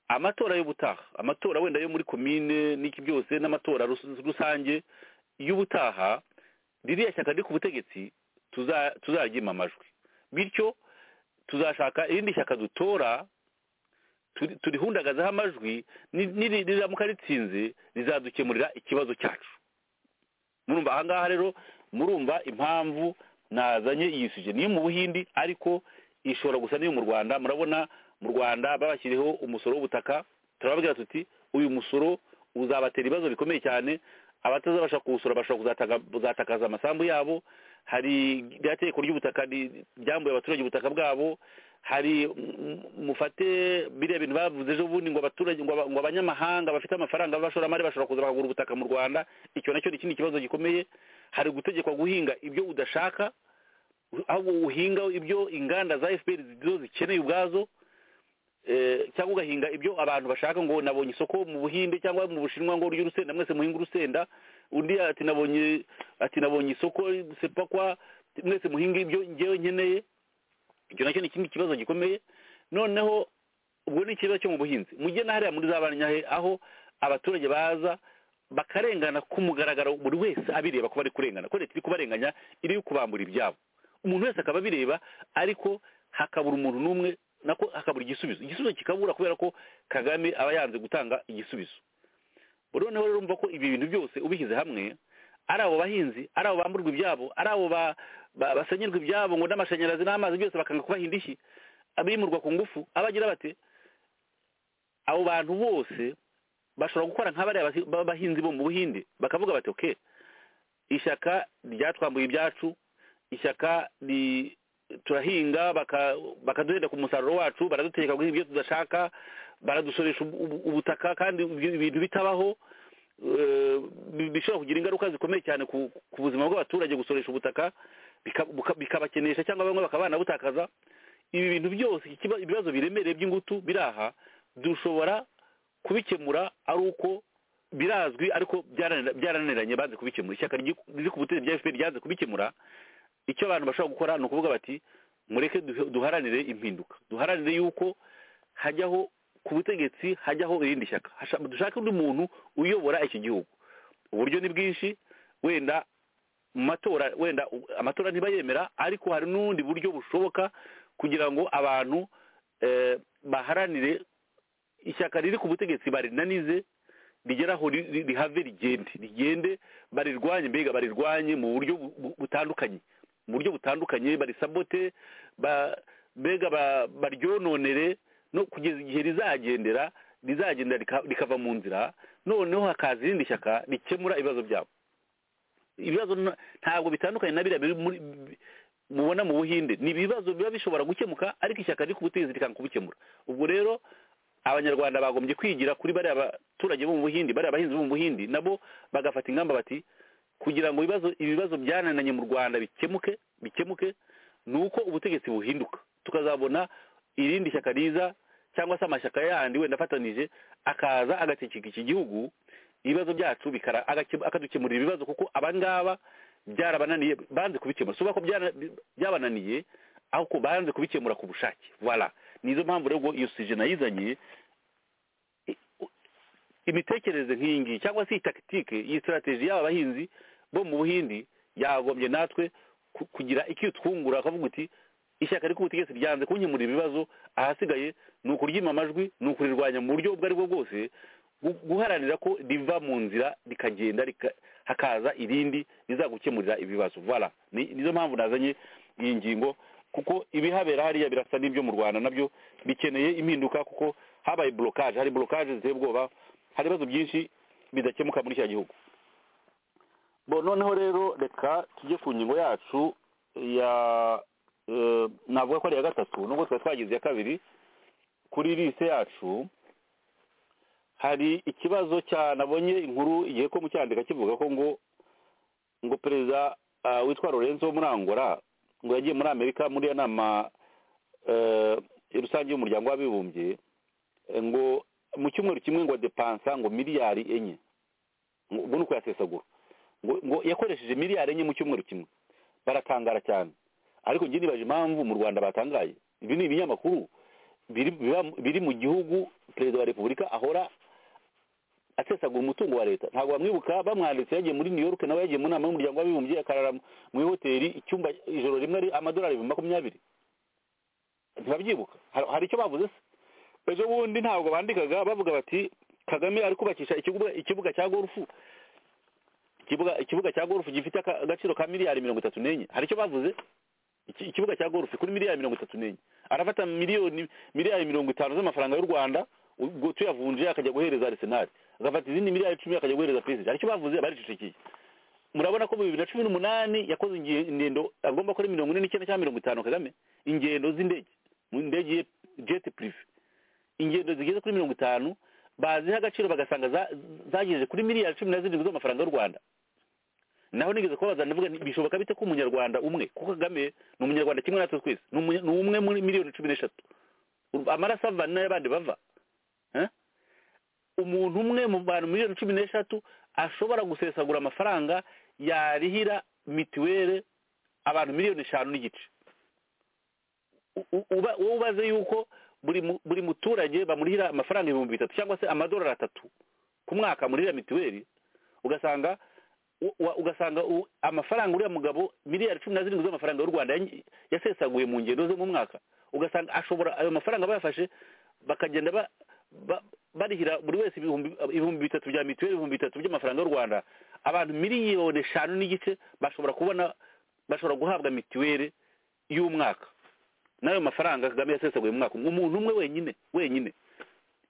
amatora y'ubutaha amatora wenda yo muri komine n'iki byose n'amatora rus- rusange y'ubutaha ririya shyaka riri ku butegetsi tuza- tuzaryima amajwi bityo tuzashaka irindi shyaka dutora turi- turihundagazaho amajwi ni- niri- riramuka ritsinze rizadukemurira ikibazo cyacu murumva ahangaha rero murumva impamvu nazanye iyi suje niyo mu buhindi ariko ishobora gusa n'iyo mu rwanda murabona mu rwanda babashyiriho umusoro w'ubutaka turababwira tuti uyu musoro uzabatera ibibazo bikomeye cyane abatazabasha kuwusora bashobora kuzataka- kuzatakaza amasambu yabo hari rya tegeko ry'ubutaka ri- ryambuye abaturage ubutaka bwabo hari mm, mufate biriya bintu bavuze ejo bundi ngo abaturage ngo aba- ngo abanyamahanga bafite amafaranga b'abashoramari bashobora kuza bakagura ubutaka mu rwanda icyo nacyo ni ikindi kibazo gikomeye hari gutegekwa guhinga ibyo udashaka ahubwo uhinga ibyo inganda za fpr zo zikeneye ubwazo eh, cyangwa ugahinga ibyo abantu bashaka ngo nabonye isoko mu buhinde cyangwa mu bushinwa ngo urya urusenda mwese muhinga urusenda undi ati nabonye ati nabonye isoko sepakwa mwese muhinga ibyo ngewe nkeneye icyo nacyo ni ikindi kibazo gikomeye noneho ubwo ni ikibazo cyo mu buhinzi mujye na hariya muri za banyahe aho abaturage baza bakarengana ku mugaragaro buri wese abireba ko bari kurengana ko leta iri kubarenganya iri kubambura ibyabo umuntu wese akaba abireba ariko hakabura umuntu n'umwe nako hakabura igisubizo igisubizo kikabura kubera ko kagame aba yanze gutanga igisubizo noneho rero urumva ko ibi bintu byose ubishyize hamwe ari abo bahinzi ari abo bamburwa ibyabo ari abo basenyerwa ibyabo ngo n'amashanyarazi n'amazi byose bakanga kubaha indishyi abimurwa ku ngufu abagira bate abo bantu bose bashobora gukora nk'abariya b'abahinzi bo mu buhinde bakavuga bati oke ishyaka ryatwambuye ibyacu ishyaka turahinga bakaduhenda ku musaruro wacu baraduteka guhinga ibyo tudashaka baradusoresha ubutaka kandi ibintu bitabaho bishobora kugira ingaruka zikomeye cyane ku buzima bw'abaturage gusoresha ubutaka bikabakenesha cyangwa bamwe bakaba banabutakaza ibi bintu byose ibibazo biremereye by'ingutu biri aha dushobora kubikemura ari uko birazwi ariko byarananiranye banze kubikemura ishyaka riri ku butegetsi bya efuperi ryanze kubikemura icyo abantu bashobora gukora ni ukuvuga bati mureke duharanire impinduka duharanire yuko hajyaho ku butegetsi hajyaho irindi shyaka dushake undi muntu uyobora iki gihugu uburyo ni bwinshi wenda mu matora wenda amatora ntibayemera ariko hari n'ubundi buryo bushoboka kugira ngo abantu baharanire ishyaka riri ku butegetsi barinanize rigera aho rihave rigende rigende barirwanye mbega barirwanye mu buryo butandukanye mu buryo butandukanye barisabote mbega baryononere no kugeza igihe rizagendera rizagenda rikava mu nzira noneho hakaza irindi shyaka rikemura ibibazo byabo ibibazo ntabwo bitandukanye na biriya mubona mu buhinde ni ibibazo biba bishobora gukemuka ariko ishyaka riri ku butegetsi rikanga kubikemura ubwo rero abanyarwanda bagombye kwigira kuri bariya baturage bo mu buhindi bariya abahinzi bo mu buhindi nabo bagafata ingamba bati kugira ngo ibibazo ibibazo byanananye mu rwanda bikemuke bikemuke ni uko ubutegetsi buhinduka tukazabona irindi shyaka riza cyangwa se amashyaka yandi wenda afatanije akaza agatekeka iki gihugu ibibazo byacu akadukemurira ibibazo kuko abangaba byarabananiye banze kubikemura suba ko byabananiye ariko banze kubikemura ku bushake voilà nizo mpamvu rero iyo sije nayizanye imitekerereze nk'iyi ngiyi cyangwa se iyi takitike iyi sitarategi y'aba bahinzi bo mu buhindi yagombye natwe kugira icyo twungura akavuga uti ishyaka riri ku butegetsi ryanze kunkemurira ibibazo ahasigaye ni ukuryima amajwi ni ukurirwanya mu buryo ubwo ari bwo bwose guharanira ko riva mu nzira rikagenda hakaza irindi rizagukemurira ibibazo voilà nizo mpamvu nazanye iyi ngingo kuko ibihabera hariya birasa n'ibyo mu rwanda nabyo bikeneye impinduka kuko habaye borokaje hari borokaje ziteye ubwoba hari ibibazo byinshi bidakemuka muri cya gihugu noneho rero reka tujye ku ngingo yacu ya navuga ko ari iya gatatu nubwo twari twagize iya kabiri kuri lise yacu hari ikibazo nabonye inkuru igihe ko mu cyandika kivuga ko ngo ngo perezida witwa lorenzo murangora ngo yagiye muri amerika muri iyo nama rusange y'umuryango w'abibumbye ngo mu cyumweru kimwe ngo depansa ngo miliyari enye ubwo ni uko yasesagura ngo yakoresheje miliyari enye mu cyumweru kimwe baratangara cyane ariko njye nibaje impamvu mu rwanda batangaye ibi ni ibinyamakuru biri mu gihugu perezida wa repubulika ahora asesagura umutungo wa leta ntabwo bamwibuka bamwanditse yagiye muri new york nawe yagiye mu nama y'umuryango w'abibumbye akarara mu ihoteli icyumba ijoro rimwe ari amadolari ibihumbi makumyabiri ntibabyibuka hari icyo bavuze se ejo bundi ntabwo bandikaga bavuga bati kagame ari kubakisha ikibuga cya gorufu ikibuga cya gorufu gifite agaciro ka miliyari mirongo itatu n'enye hari icyo bavuze ikibuga cya gorufu kuri miliyari mirongo itatu n'enye arafata miliyoni miliyari mirongo itanu z'amafaranga y'u rwanda ubwo tuyavunje akajya guhereza arisenali agafata izindi miliyari icumi akajya guhereza perezida aricyo bavuze baricecekeye murabona ko mu bibiri na cumi n'umunani yakoze ingendo agomba kuri mirongo ine n'icyenda cyangwa mirongo itanu kagame ingendo z'indege mu ndege ye jeti purive ingendo zigeze kuri mirongo itanu baziha agaciro bagasanga zagejeje kuri miliyari cumi na zirindwi z'amafaranga y'u rwanda naho nigeze kubabaza ndavuga bishoboka bite ko umunyarwanda umwe kuko kagame ni umunyarwanda kimwe natwe twese ni umwe muri miliyoni cumi n'eshatu amaraso ava ni n'ay'abandi bava umuntu umwe mu bantu miliyoni cumi n'eshatu ashobora gusesagura amafaranga yarihira mituweli abantu miliyoni eshanu n'igice wowe ubaze yuko buri mu- buri muturage bamurihira amafaranga ibihumbi bitatu cyangwa se amadolari atatu ku mwaka murihira mituweli ugasanga u- wa- ugasanga u- amafaranga uriya mugabo miliyari cumi na zirindwi z'amafaranga y'u rwanda yanyi- yasesaguye mu ngendo zo mu mwaka ugasanga ashobora ayo mafaranga bayafashe bakagenda ba- ba- barihira buri wese ibihumbi ibihumbi bitatu bya mituweli ibihumbi bitatu by'amafaranga y'u rwanda abantu miliyoni eshanu n'igice bashobora kubona bashobora guhabwa mituweli y'umwaka n'ayo mafaranga kagame yasesaguye mu mwaka umwe umuntu umwe wenyine wenyine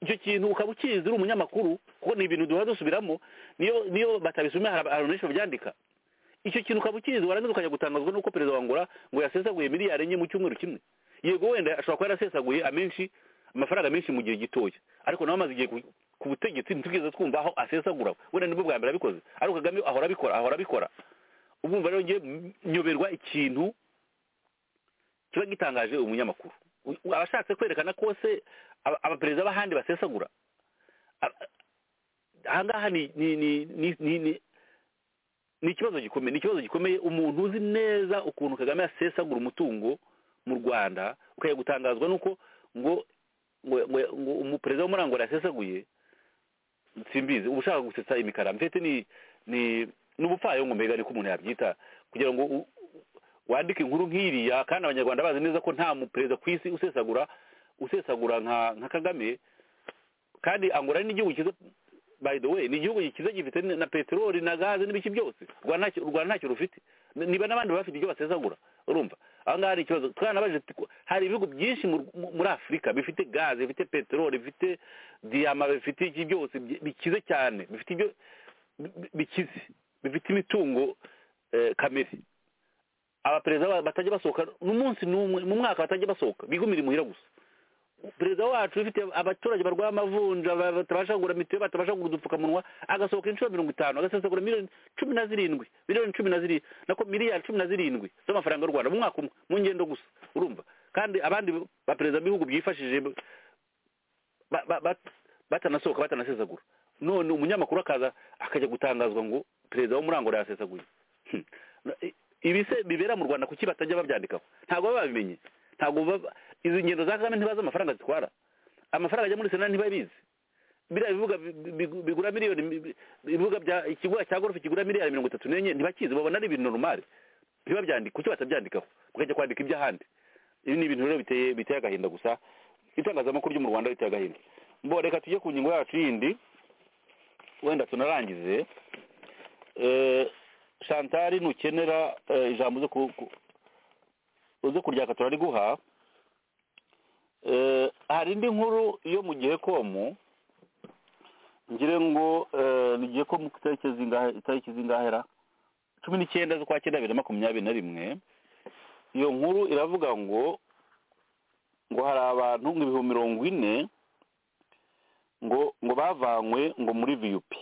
icyo kintu ukaba ukizi uri umunyamakuru kuko ni ibintu duhora dusubiramo niyo niyo batabisomye hari abantu benshi babyandika icyo kintu ukaba ukizi warangiza ukajya gutangazwa n'uko perezida wa Angola ngo yasesaguye miliyari enye mu cyumweru kimwe yego wenda ashobora kuba yarasesaguye amenshi amafaranga menshi mu gihe gitoya ariko nawe amaze igihe ku- ku butegetsi ntitwigeze twumva aho asesagura wenda nibwo bwa mbere abikoze ariko kagame ahora abikora ahora abikora ubumva rero ngiye nyoberwa ikintu kiba gitangaje umunyamakuru U- u- abashatse kwerekana ko se aba- abaperezida b'ahandi basesagura a- ahangaha ni ni ni ni ni ni ni ikibazo gikomeye ni ikibazo gikomeye umuntu uzi neza ukuntu kagame yasesagura umutungo mu rwanda ukajya gutangazwa n'uko ngo ngo ngo ngo umuperezida wo muri angola yasesaguye simbizi uba ushaka gusetsa imikara mfite ni ni ni ubupfayongo mbega niko umuntu yabyita kugira ngo u- wandika inkuru nk'iriya kandi abanyarwanda bazi neza ko nta muperezida ku isi usesagura usesagura nka nka kagame kandi angola ni igihugu cyiza by the way ni igihugu cyiza gifite na peteroli na gaze n'ibiki byose u Rwanda ntacyo- u rwanda ntacyo rufite N- niba n'abandi baba bafite ibyo basesagura urumva aha ngaha hari ikibazo twanabaje tuko- hari ibihugu byinshi mu- mu- muri afurika bifite gaze bifite peteroli bifite diyama bifite iki byose bi- bikize cyane bifite ibyo bi- bikize bifite imitungo eh, kamere abaperezida ba- batajya basohoka n'umunsi n'umwe mu mwaka batajya basohoka bigumira imuhira gusa perezida wacu ufite abaturage barwaye amavunja ba- batabasha kugura mitiweli batabasha kugura udupfukamunwa agasohoka inshuro mirongo itanu agasesagura miliyoni cumi na zirindwi miliyoni cumi na zirindwi nako miliyari cumi na zirindwi z'amafaranga y'u rwanda mu mwaka umwe mu ngendo gusa urumva kandi abandi baperezida b'ibihugu byifashije ba- ba- ba- batanasohoka batanasesagura none umunyamakuru akaza akajya gutangazwa ngo perezida wo muri angola yasesaguye Hmm. I- ibi se bibera mu rwanda kuki batajya babyandikaho ntabwo baba babimenye ntabwo baba- izi ngendo za kagame ntibazi amafaranga zitwara amafaranga ajya muri sena ntibabizi biriya bibuga bi- bi- bigura miliyoni mi- bi- ibibuga bya ikibuga cya gorofe kigura miliyari mirongo itatu n'enye ntibakizi babona ari ibintu normale ntibabyandike kuki batabyandikaho bakajya kwandika iby'ahandi ibi ni ibintu rero biteye biteye agahinda gusa itangazamakuru ryo mu rwanda riteye agahinda mbo reka tujye ku ngingo yacu yindi wenda tunarangize Eh, shantari nukenera eh, ijambo uze ku- ku- uze kuryaka turariguha Eh, hari indi nkuru yo mu gihe komu ngire ngo eh, ni gihe komu ku itariki zingahe itariki zingahera cumi n'icyenda z'ukwa cyenda bibiri na makumyabiri na rimwe iyo nkuru iravuga ngo ngo hari abantu nk'ibihumbi mirongo ine ngo ngo bavanywe ngo muri viyupi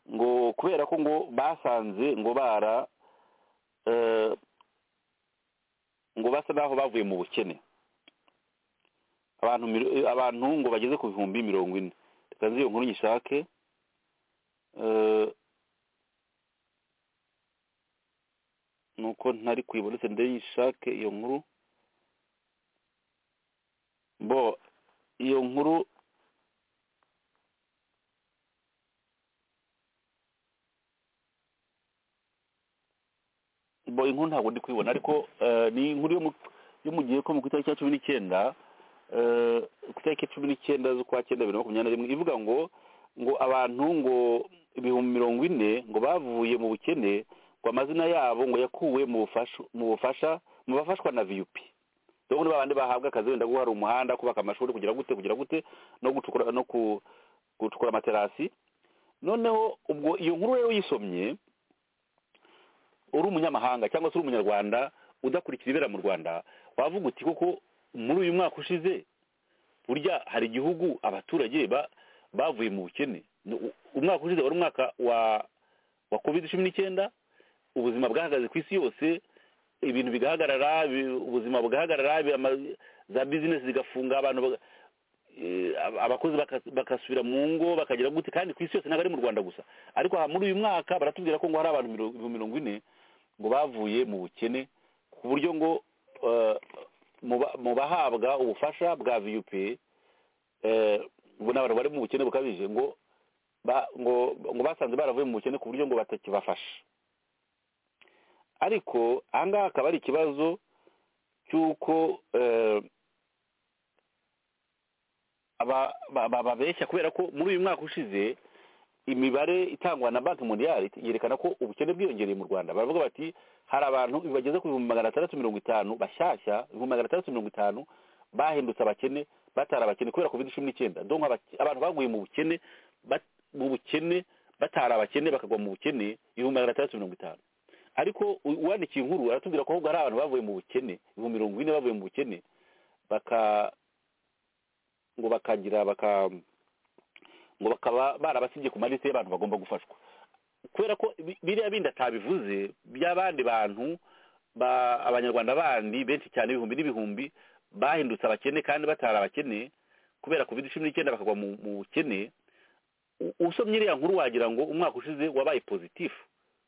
ngo kubera ko ngo basanze ngo bara eh, ngo basa naho bavuye mu bukene abantu miro- eh, abantu ngo bageze ku bihumbi mirongo ine reka nzi iyo nkuru nyishake Eh, nuko ntari kuyibona se ndayishake iyo nkuru bo iyo nkuru bo inkuru ntabwo ndi kuyibona ariko eh, ni inkuru yo mu- yo mu gihe ko mu ku itariki ya cumi n'icyenda eh, ku itariki ya cumi n'icyenda z'ukwa cyenda bibiri na makumyabiri na rimwe ivuga ngo ngo abantu ngo ibihumbi mirongo ine ngo bavuye mu bukene ngo amazina yabo ngo yakuwe mu bufasha mu bufasha mu bafashwa na viyupi dore ni babandi bahabwa akazi wenda guhara umuhanda kubaka amashuri kugira gute kugira gute no gucukura no ku- gucukura amaterasi noneho ubwo iyo nkuru rero uyisomye uri umunyamahanga cyangwa se uri umunyarwanda udakurikira ibera mu rwanda wavuga uti koko muri uyu mwaka ushize burya hari igihugu abaturage ba- bavuye mu bukene Nu- umwaka ushize wari umwaka wa wa covid cumi n'icyenda ubuzima bwahagaze ku isi yose ibintu bigahagarara bi- ubuzima bugahagarara bi- ama- za bizinesi zigafunga abantu baga- eh, ab- abakozi baka- bagasubira mu ngo bakagira gute kandi ku isi yose ntabwo ari mu rwanda gusa ariko aha muri uyu mwaka baratubwira ko ngo hari abantu miro- ibihumbi mirongo ine ngo bavuye mu bukene ku buryo ngo eh, mu ba- mu bahabwa ubufasha bwa vup eh, ubu ni abantu bari mu bukene bukabije ngo ba- ngo ngo basanze baravuye mu bukene ku buryo ngo batakibafasha ariko aha ngaha akaba ari ikibazo cy'uko eh, aba- ba- ba- babeshya kubera ko muri uyu mwaka ushize imibare itangwa na banki mondiale yerekana ko ubukene bwiyongereye mu rwanda baravuga bati hari abantu bageze ku bihumbi magana atandatu mirongo itanu bashyashya ibihumbi magana atandatu mirongo itanu bahindutse abakene batari abakene kubera covid cumi n'icyenda donc abak- abantu baguye mu bukene bat- mu bukene batari abakene bakagwa mu bukene ibihumbi magana atandatu mirongo itanu ariko u- uwandikiye inkuru aratubwira ko ahubwo hari abantu bavuye mu bukene ibihumbi mirongo ine bavuye mu bukene baka ngo bakagira baka ngo bakaba barabasibye ku malisi y'abantu bagomba gufashwa kubera ko bi- biriya bindi atabivuze by'abandi bantu ba abanyarwanda bandi benshi cyane ibihumbi n'ibihumbi bahindutse abakene kandi batari abakene kubera covid cumi n'icyenda bakagwa mu mu bukene u- usomye iriya nkuru wagira ngo umwaka ushize wabaye pozitifu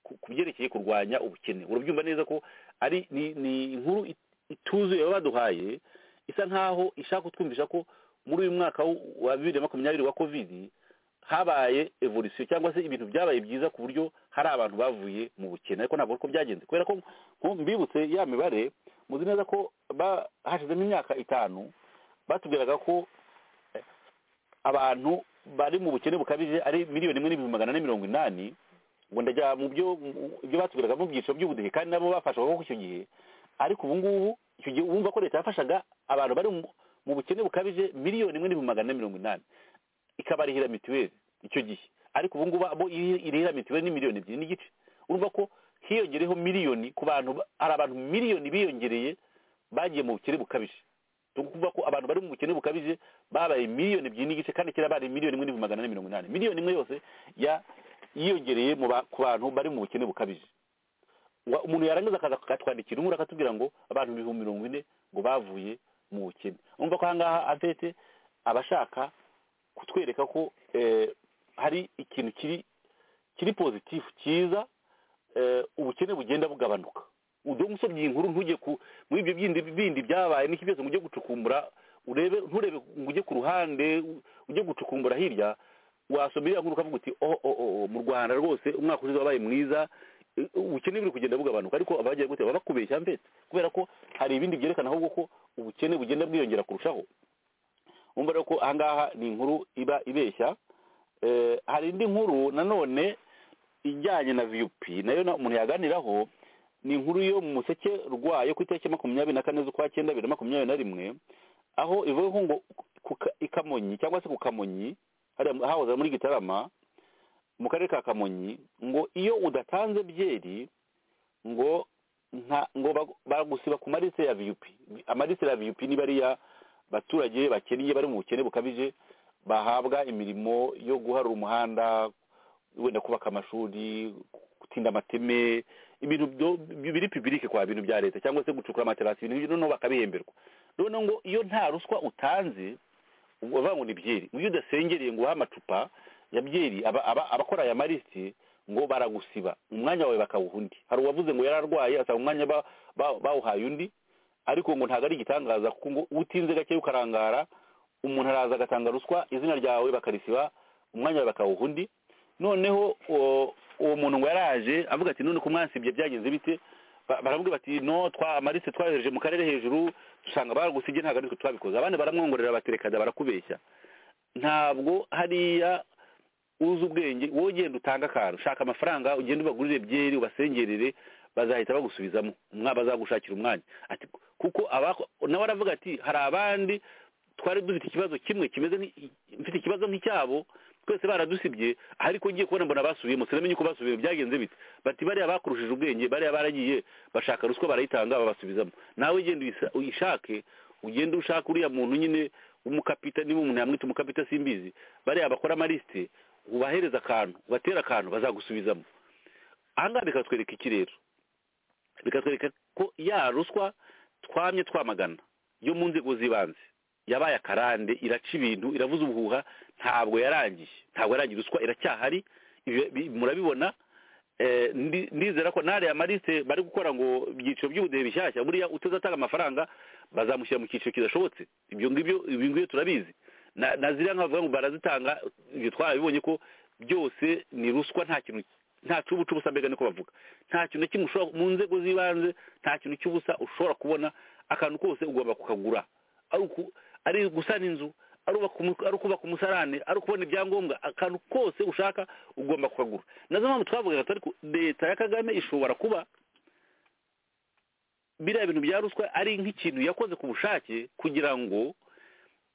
ku ku byerekeye kurwanya ubukene urabyumva neza ko ari ni ni inkuru it- ituzuye baba baduhaye isa nkaho ishaka kutwumvisha ko muri uyu mwaka w- wa bibiri na makumyabiri wa covid habaye evolution cyangwa se ibintu byabaye byiza ku buryo hari abantu bavuye mu bukene ariko ntabwo uko byagenze kubera ko nko mbibutse ya mibare muzi neza ko ba- hashizemo imyaka itanu batubwiraga ko eh, abantu bari mu bukene bukabije ari miliyoni imwe n'ibihumbi magana ane mirongo inani ngo ndajya mu byo mu- ibyo batubwiraga mu byiciro by'ubudehe kandi nabo bafashwaga ko icyo gihe ariko ubu ngubu icyo gihe wumva ko leta yafashaga abantu bari mu- mu bukene bukabije miliyoni imwe n'ibihumbi magana ane mirongo inani ikabarihira mituweli icyo gihe ariko ubu ngubu abo iri- irihira mituweli ni miliyoni ebyiri n'igice urumva ko hiyongereyeho miliyoni ku bantu ba- hari abantu miliyoni biyongereye bagiye mu bukene bukabije ni ukuvuga ko abantu bari mu bukene bukabije babaye miliyoni ebyiri n'igice kandi kera bari miliyoni imwe n'ibihumbi magana ane mirongo inani miliyoni imwe yose ya- yiyongereye mu ba- ku bantu bari mu bukene bukabije Wa- umuntu yarangiza akaza akatwandikira inkuru akatubwira ngo abantu ibihumbi mirongo ine ngo bavuye mu bukene urumva ko aha ngaha afete abashaka kutwereka ko eh, hari ikintu kiri kiri pozitifu cyiza eh, ubukene bugenda bugabanuka udongo usomye iyi nkuru ntujye ku muri ibyo bindi bindi byabaye n'iki byose ngo ujye gucukumbura urebe nturebe ngo ujye ku ruhande u- ujye gucukumbura hirya wasoma iriya nkuru ukavuga uti oh, oh, oh, oh, mu rwanda rwose umwaka ushize wabaye mwiza eh, ubukene buri kugenda bugabanuka ariko abagiye gute baba bakubeshya mbese kubera ko hari ibindi byerekana ahubwo ko ubukene bugenda bwiyongera kurushaho wumva rero ko ahangaha ni inkuru iba ibeshya Eh, hari indi nkuru nanone ijyanye na vup nayo na- umuntu yaganiraho ni inkuru yo mu museke rwayo ku itariki makumyabiri na kane z'ukwa cyenda bibiri na makumyabiri na rimwe aho ivuga ko ngo ku Ka- i kamonyi cyangwa se ku kamonyi hariya- hahoze muri gitarama mu karere ka kamonyi ngo iyo udatanze byeri ngo nta ngo bag- bagusiba ku marise ya vup amarise ya vup ni bariya baturage bakennye bari mu bukene bukabije bahabwa imirimo yo guharura umuhanda wenda kubaka amashuri gutinda amateme ibintu byo- biri pibirike kwa bintu bya leta cyangwa se gucukura amaterasi ibintu byo noneho bakabihemberwa noneho ngo iyo nta ruswa utanze ubwo bavuga ngo ni byeri mu byo udasengereye ngo uhe amacupa ya byeri aba- aba- abakora aya marisiti ngo baragusiba umwanya wawe bakawuha undi hari uwavuze ngo yari arwaye asaba umwanya ba- ba- bawuhaye undi ariko ngo ntabwo ari igitangaza kuko ngo utinze gake ukarangara umuntu araza agatanga ruswa izina ryawe bakarisiba umwanya wawe bakawuha undi noneho uwo uwo muntu ngo yaraje avuga ati none ko mwansibye byagenze bite Ba- baravuga bati no twa amarise twayohereje mu karere hejuru dusanga baragusibye ntabwo aritwe twabikoze abandi baramwongorera bati reka da barakubeshya ntabwo hariya uzi ubwenge wowe ugenda utanga akantu ushaka amafaranga ugenda ubagurire byeri ubasengerere bazahita bagusubizamo umwa bazagushakira umwanya ati kuko abako nawe aravuga ati hari abandi twari dufite ikibazo kimwe kimeze nk'i- mfite ikibazo nk'icyabo twese baradusibye ariko ngiye kubona mbona basubiyemo sinamenye uko basubiyemo byagenze bite bati bariya bakurushije ubwenge bariya baragiye bashaka ruswa barayitanga babasubizamo nawe ugenda uyisa- uyishake ugende ushaka uriya muntu nyine w'umukapita niba umuntu yamwita umukapita simbizi bariya bakora amarisite ubahereza akantu ubatera akantu bazagusubizamo ahangaha bikatwereka iki rero bikatwereka ko ya ruswa twamye twamagana yo mu nzego z'ibanze yabaye akarande iraca ibintu iravuza ubuhuha ntabwo yarangiye ntabwo yarangiye ruswa iracyahari ibi- bi- murabibona eh, ndi- ndizera ko n'ariya marisite bari gukora ngo ibyiciro by'ubudehe bishyashya buriya utazatanga amafaranga bazamushyira mu cyiciro kidashobotse ibyo ngibyo ibi ngibi turabizi na na ziriya nka bavuga ngo barazitanga ibyo twarabibonye ko byose ni ruswa nta kintu nta cubucubusa mbega niko bavuga nta kintu na kimwe ushobora mu nzego z'ibanze nta kintu cy'ubusa ushobora kubona akantu kose ugomba kukagura ari uku- ari gusana inzu ari ubaka umu- ari ukubaka umusarane ari ukubona ibyangombwa akantu kose ushaka ugomba kukagura nazo mpamvu twavugaga turi ku- leta ya kagame ishobora kuba biriya bintu bya ruswa ari nk'ikintu yakoze ku bushake kugira ngo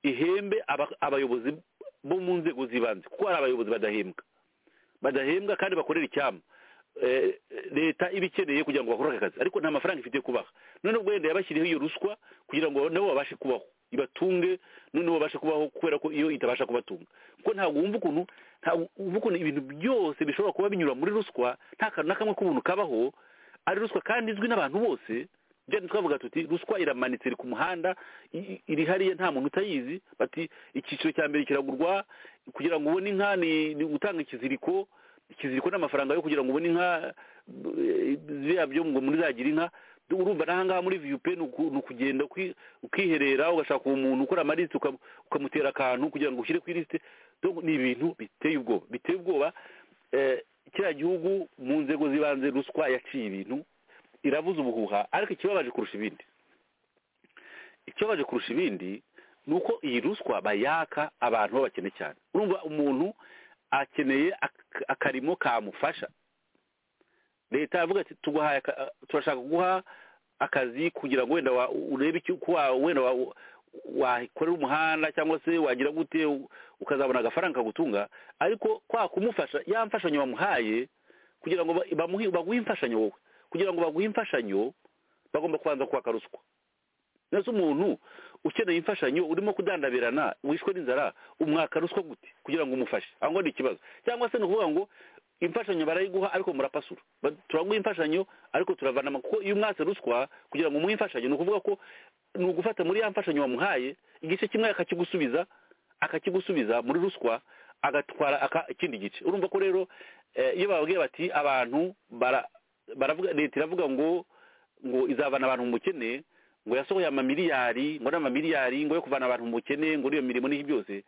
ihembe aba- abayobozi bo mu nzego z'ibanze kuko hari abayobozi badahembwa badahembwa kandi bakorera icyama Eh, leta iba ikeneye kugira ngo bakore aka kazi ariko nta mafaranga ifite yo kubaha noneho ubwo wenda yabashyiriyeho iyo ruswa kugira ngo nabo babashe kubaho ibatunge noneho babashe kubaho kubera ko iyo itabasha kubatunga kuko ntabwo wumva ukuntu ntabwo wumva ukuntu ibintu byose bishobora kuba binyura muri ruswa nta kantu na kamwe k'ubuntu kabaho ari ruswa kandi izwi n'abantu bose byari twavuga tuti ruswa iramanitse iri ku muhanda i- i- iri hariya nta muntu utayizi bati icyiciro cya mbere kiragurwa kugira ngo ubone inka ni ni gutanga ikiziriko ikiziriko n'amafaranga yo kugira ngo ubone inka eh, ziriya byo ngo muri zagira inka urumva n'ahangaha muri viyupe ni uku- ni ukugenda uki- ukiherera ugashaka umuntu ukora amarisite ukam- ukamutera akantu kugira ngo ushyire ku irisite Donc ni ibintu biteye ubwoba biteye ubwoba eh, kiriya gihugu mu nzego z'ibanze ruswa yaciye ibintu irabuza ubuhuha ariko ikibabaje kurusha ibindi ikibabaje kurusha ibindi ni uko iyi ruswa bayaka abantu babakene cyane urumva umuntu akeneye ak- akarimo kamufasha leta yavuga ati tuguhaye aka- turashaka kuguha akazi kugira ngo wenda wa- urebe icyo uko wa- wenda wa- wakorera umuhanda cyangwa se wagira gute u- ukazabona agafaranga kagutunga ariko kwa kumufasha ya mfashanyo wamuhaye kugira ngo ba- bamuhe- baguhe imfashanyo wowe kugira ngo baguhe imfashanyo bagomba kubanza kwaka ruswa neza umuntu ukeneye imfashanyo urimo kudandabirana wishwe n'inzara umwaka ruswa gute kugira ngo umufashe aho ngaho ni ikibazo cyangwa se ni ukuvuga ngo imfashanyo barayiguha ariko murapasura Ba- turaguha imfashanyo ariko turavanama kuko iyo umwatse ruswa kugira ngo umuhe imfashanyo ni ukuvuga ko ni ugufata muri ya mfashanyo wamuhaye igice kimwe akakigusubiza akakigusubiza muri ruswa agatwara aka- ikindi gice urumva ko rero eh, iyo bababwiye bati abantu bara- baravuga leta iravuga ngo ngo izavana abantu mu bukene ngo yasohoye amamiliyari ngo n'amamiliyari ngo yo kuvana abantu mu bukene ngo n'iyo mirimo n'iyo byose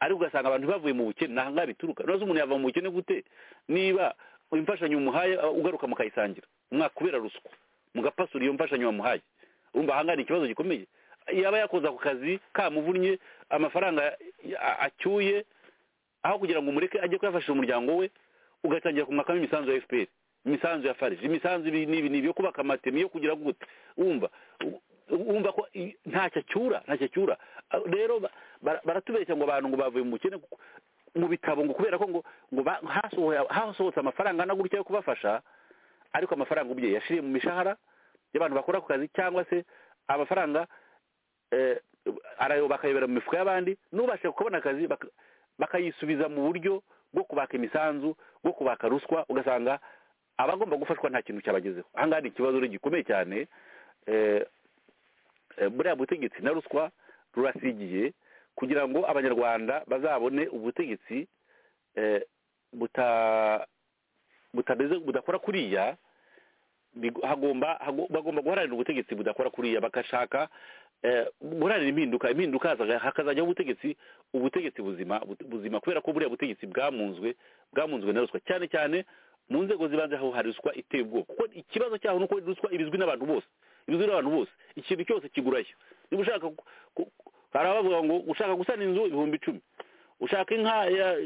ariko ugasanga abantu bavuye mu bukene nta ngaha bituruka noneho se umuntu yava mu bukene gute niba imfashanyo umuhaye uh, ugaruka mukayisangira umwaka kubera ruswa mugapasura iyo mfashanyo wamuhaye urumva ahangaha ni ikibazo gikomeye yaba yakoze ako kazi kamuvunnye amafaranga a- acyuye aho kugira ngo umureke ajye kuyafashisha umuryango we ugatangira kumwakamo imisanzu ya fpr imisanzu ya farg imisanzu ibi n'ibi n'ibi yo kubaka amatemi yo kugira gute wumva u- wumva ko i- ntacyo acyura ntacyo acyura Ah, rero ba- bara- baratubeshya ngo abantu ngo bavuye mu bukene kuko- mu bitabo ngo kubera ko ngo ngo ba- hasohoye- hasohotse amafaranga angana gutya yo kubafasha ariko amafaranga umubyeyi yashiriye mu mishahara y'abantu bakora ako kazi cyangwa se amafaranga eh, arayo bakayobera mu mifuka y'abandi n'ubashe kubona akazi baka- bakayisubiza mu buryo bwo kubaka imisanzu bwo kubaka ruswa ugasanga abagomba gufashwa nta kintu cyabagezeho ahangaha ni ikibazo rero gikomeye cyane eh, eh, buriya butegetsi na ruswa rurasigiye kugira ngo abanyarwanda bazabone ubutegetsi eh, buta butameze budakora kuriya bigo- hagomba hago- bagomba guharanira ubutegetsi budakora kuriya bagashaka eh, guharanira impinduka impinduka hazaga- hakazajyaho ubutegetsi ubutegetsi buzima bu- buzima kubera ko buriya butegetsi bwamunzwe bwamunzwe na ruswa cyane cyane mu nzego zibanze aho hari ruswa iteye ubwoba kuko ikibazo cyaho ni uko ruswa ibizwi n'abantu bose ibizwi n'abantu bose ikintu cyose kigurayo niba ushaka ku- ku- hari abavuga ngo ushaka gusana inzu ibihumbi icumi ushaka inka ya-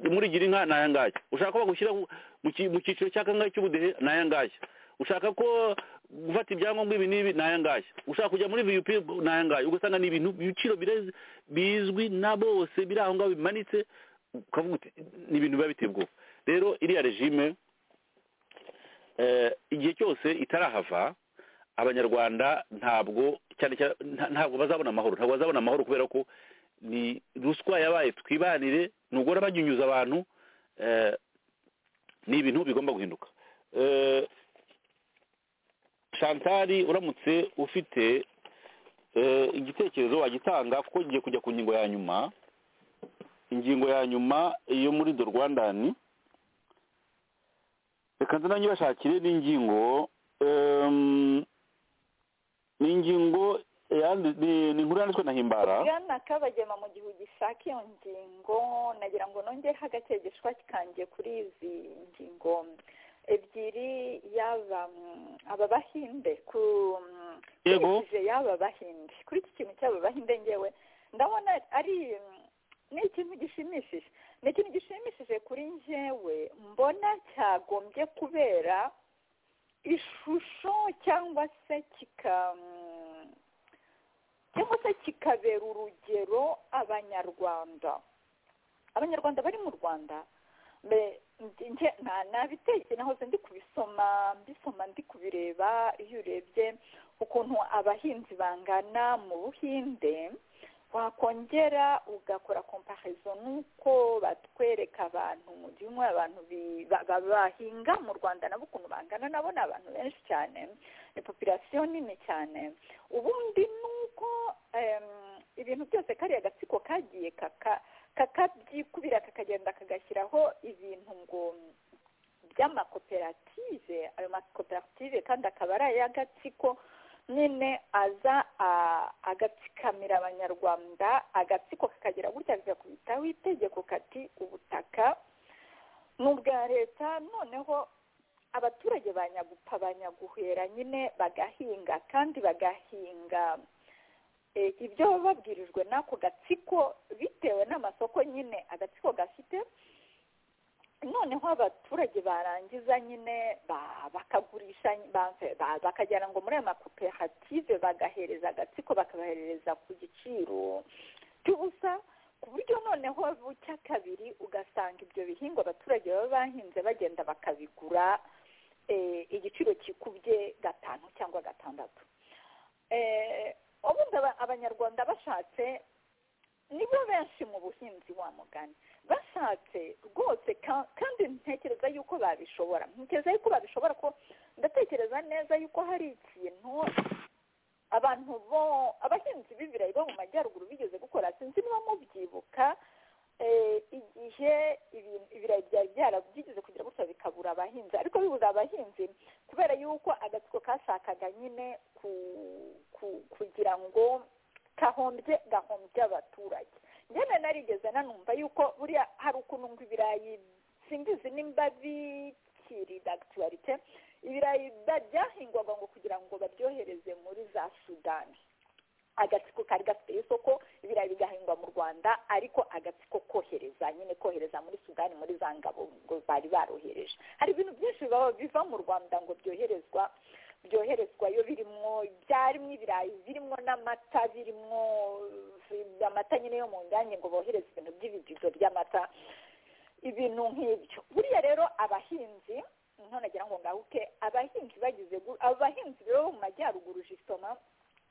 murigira inka ni ayangaya ushaka ko bagushyira mu ki- mu cyiciro cya kangahe cy'ubudehe ni ayangaya ushaka ko gufata ibyangombwa ibi n'ibi ni ayangaya ushaka kujya muri vup ni ayangaya ugasanga ni ibintu ibiciro birezi- bizwi na bose biri aho ngaho bimanitse ukavuga uti ni ibintu biba biteye ubwoba rero iriya regime eh, igihe cyose itarahava abanyarwanda ntabwo cyane cyane nta- ntabwo bazabona amahoro ntabwo bazabona amahoro kubera ko ni ruswa yabaye twibanire nugora banyunyuza abantu eh, ni ibintu bigomba guhinduka Eh, shantari uramutse ufite eh, igitekerezo wagitanga kuko ngiye kujya ku ngingo ya nyuma ingingo ya nyuma yo muri do rwandani reka nanjye bashakire n'ingingo em, ni ingingo yandi- ni ni inkuru yanditswe na himbara bwana kabagema mu gihe ugishaka iyo ngingo nagira ngo nongereho agakegeshwa kanjye kuri izi ngingo ebyiri yaba mm, aba bahinde ku mm, Yego. nkurikije yaba bahinde kuri iki kintu cy'aba bahinde ngewe ndabona ari mm, ni ikintu gishimishije ni ikintu gishimishije kuri njyewe mbona cyagombye kubera ishusho cyangwa se kika mm, cyangwa se kikabera urugero abanyarwanda abanyarwanda bari mu rwanda mbe- ndi- nge- na- nabiteke nahoze ndi kubisoma mbisoma ndi kubireba iyo urebye ukuntu abahinzi bangana mu buhinde wakongera ugakora komparizo n'uko batwereka abantu mu gihumwe abantu bi- ba- ba- bahinga mu rwanda nabo ukuntu bangana nabo ni abantu benshi cyane ni popirasiyo nini cyane ubundi nuko em, ibintu byose kariya gatsiko kagiye kaka kakabyikubira kakagenda kagashyiraho ibintu ngo by'amakoperative ayo makoperative kandi akaba ari ay'agatsiko nyine aza a- agatsikamira abanyarwanda agatsiko kakagera gutya kakakubitaho itegeko kati ubutaka ni ubwa leta noneho abaturage banyagupfa banyaguhera nyine bagahinga kandi bagahinga eh, ibyo baba babwirijwe n'ako gatsiko bitewe n'amasoko nyine agatsiko gafite noneho abaturage barangiza nyine ba- bakagurisha ba- ba- bakagera ngo muri ayo makoperative bagahereza agatsiko bakabahereza ku giciro cy'ubusa ku buryo noneho bucya kabiri ugasanga ibyo bihingwa abaturage baba bahinze bagenda bakabigura eh, igiciro kikubye gatanu cyangwa gatandatu Eh, ubundi aba- abanyarwanda bashatse nibo benshi mu buhinzi wa mugani bashatse rwose ka- kandi ntekereza yuko babishobora ntekereza yuko babishobora ko ndatekereza neza yuko hari ikintu abantu bo abahinzi b'ibirayi bo mu majyaruguru bigeze gukora sinzi niba mubyibuka eh, igihe ibintu- ibirayi byari byara- byigeze kugira gutya bikabura abahinzi ariko bibuze abahinzi kubera yuko agatsiko kashakaga nyine ku, ku, kugira ngo kahombye gahombye abaturage njyana narigeze nanumva yuko buriya hari ukuntu ngo ibirayi simbizi nimba bikiri dagitarite ibirayi ba- byahingwaga ngo kugira ngo baryohereze muri za sudani agatsiko kari gafite isoko ibirayi bigahingwa mu rwanda ariko agatsiko kohereza nyine kohereza muri sudani muri za ngabo ngo bari barohereje hari ibintu byinshi biba- biva mu rwanda ngo byoherezwa byoherezwayo birimwo byarimo ibirayi birimwo n'amata birimwo eh, amata nyine yo mu nganya ngo bohereze ibintu by'ibibido by'amata ibintu nk'ibyo buriya rero abahinzi noneho nagira ngo ngahuke abahinzi bagize gu- abo bahinzi rero bo mu majyaruguru jisoma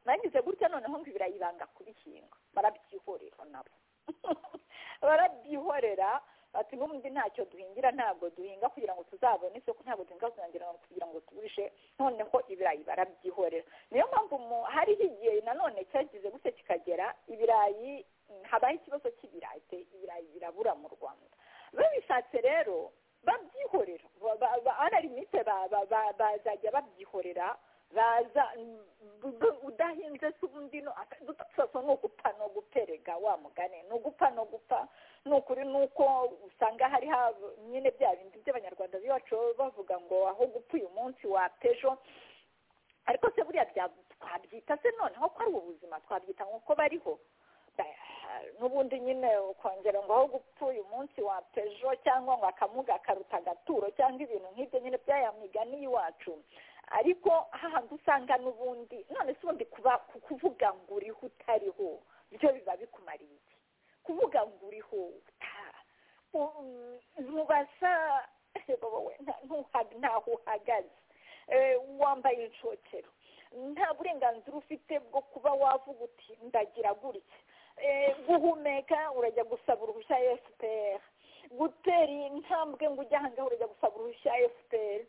bagize gutya noneho ngo ibirayi banga kubihinga barabyihorera nabo barabyihorera bati n'ubundi ntacyo duhingira ntabwo duhinga kugira ngo tuzabone isoko ntabwo duhinga kugira ngo kugira ngo tugurishe noneho ibirayi barabyihorera niyo mpamvu mu- hariho igihe nanone cyagize gutya kikagera ibirayi habaho ikibazo cy'ibirayi pe, ibirayi birabura mu rwanda babishatse rero babyihorera ba- ba- ba- anarimite ba- ba- ba- bazajya babyihorera baza mm, b- udahinze se ubundi no gutusaso ni ugupfa no guperega wa mugani ni ugupfa no gupfa ni ukuri ni uko usanga hari haba nyine bya bindi by'abanyarwanda biwacu bavuga ngo aho gupfa uyu munsi wapejo ariko se buriya bya- twabyita se noneho ko ari ubuzima twabyita nk'uko bariho Ba- n'ubundi nyine ukongera ngo aho gupfa uyu munsi wa pejo cyangwa ngo akamuga karuta agaturo cyangwa ibintu nk'ibyo nyine by'aya migani y'iwacu ariko hahandi usanga n'ubundi none se ubundi kuba ku- kuvuga ngo uriho utariho byo biba bikumariye iki kuvuga ngo uriho uta- u- ntubasha wowe nta- ntuha- ntaho uhagaze Eh, wambaye inshokero nta burenganzira ufite bwo kuba wavuga uti ndagira gutya Eh, guhumeka urajya gusaba uruhushya fpr gutera intambwe ngo ujye ahangaha urajya gusaba uruhushya fpr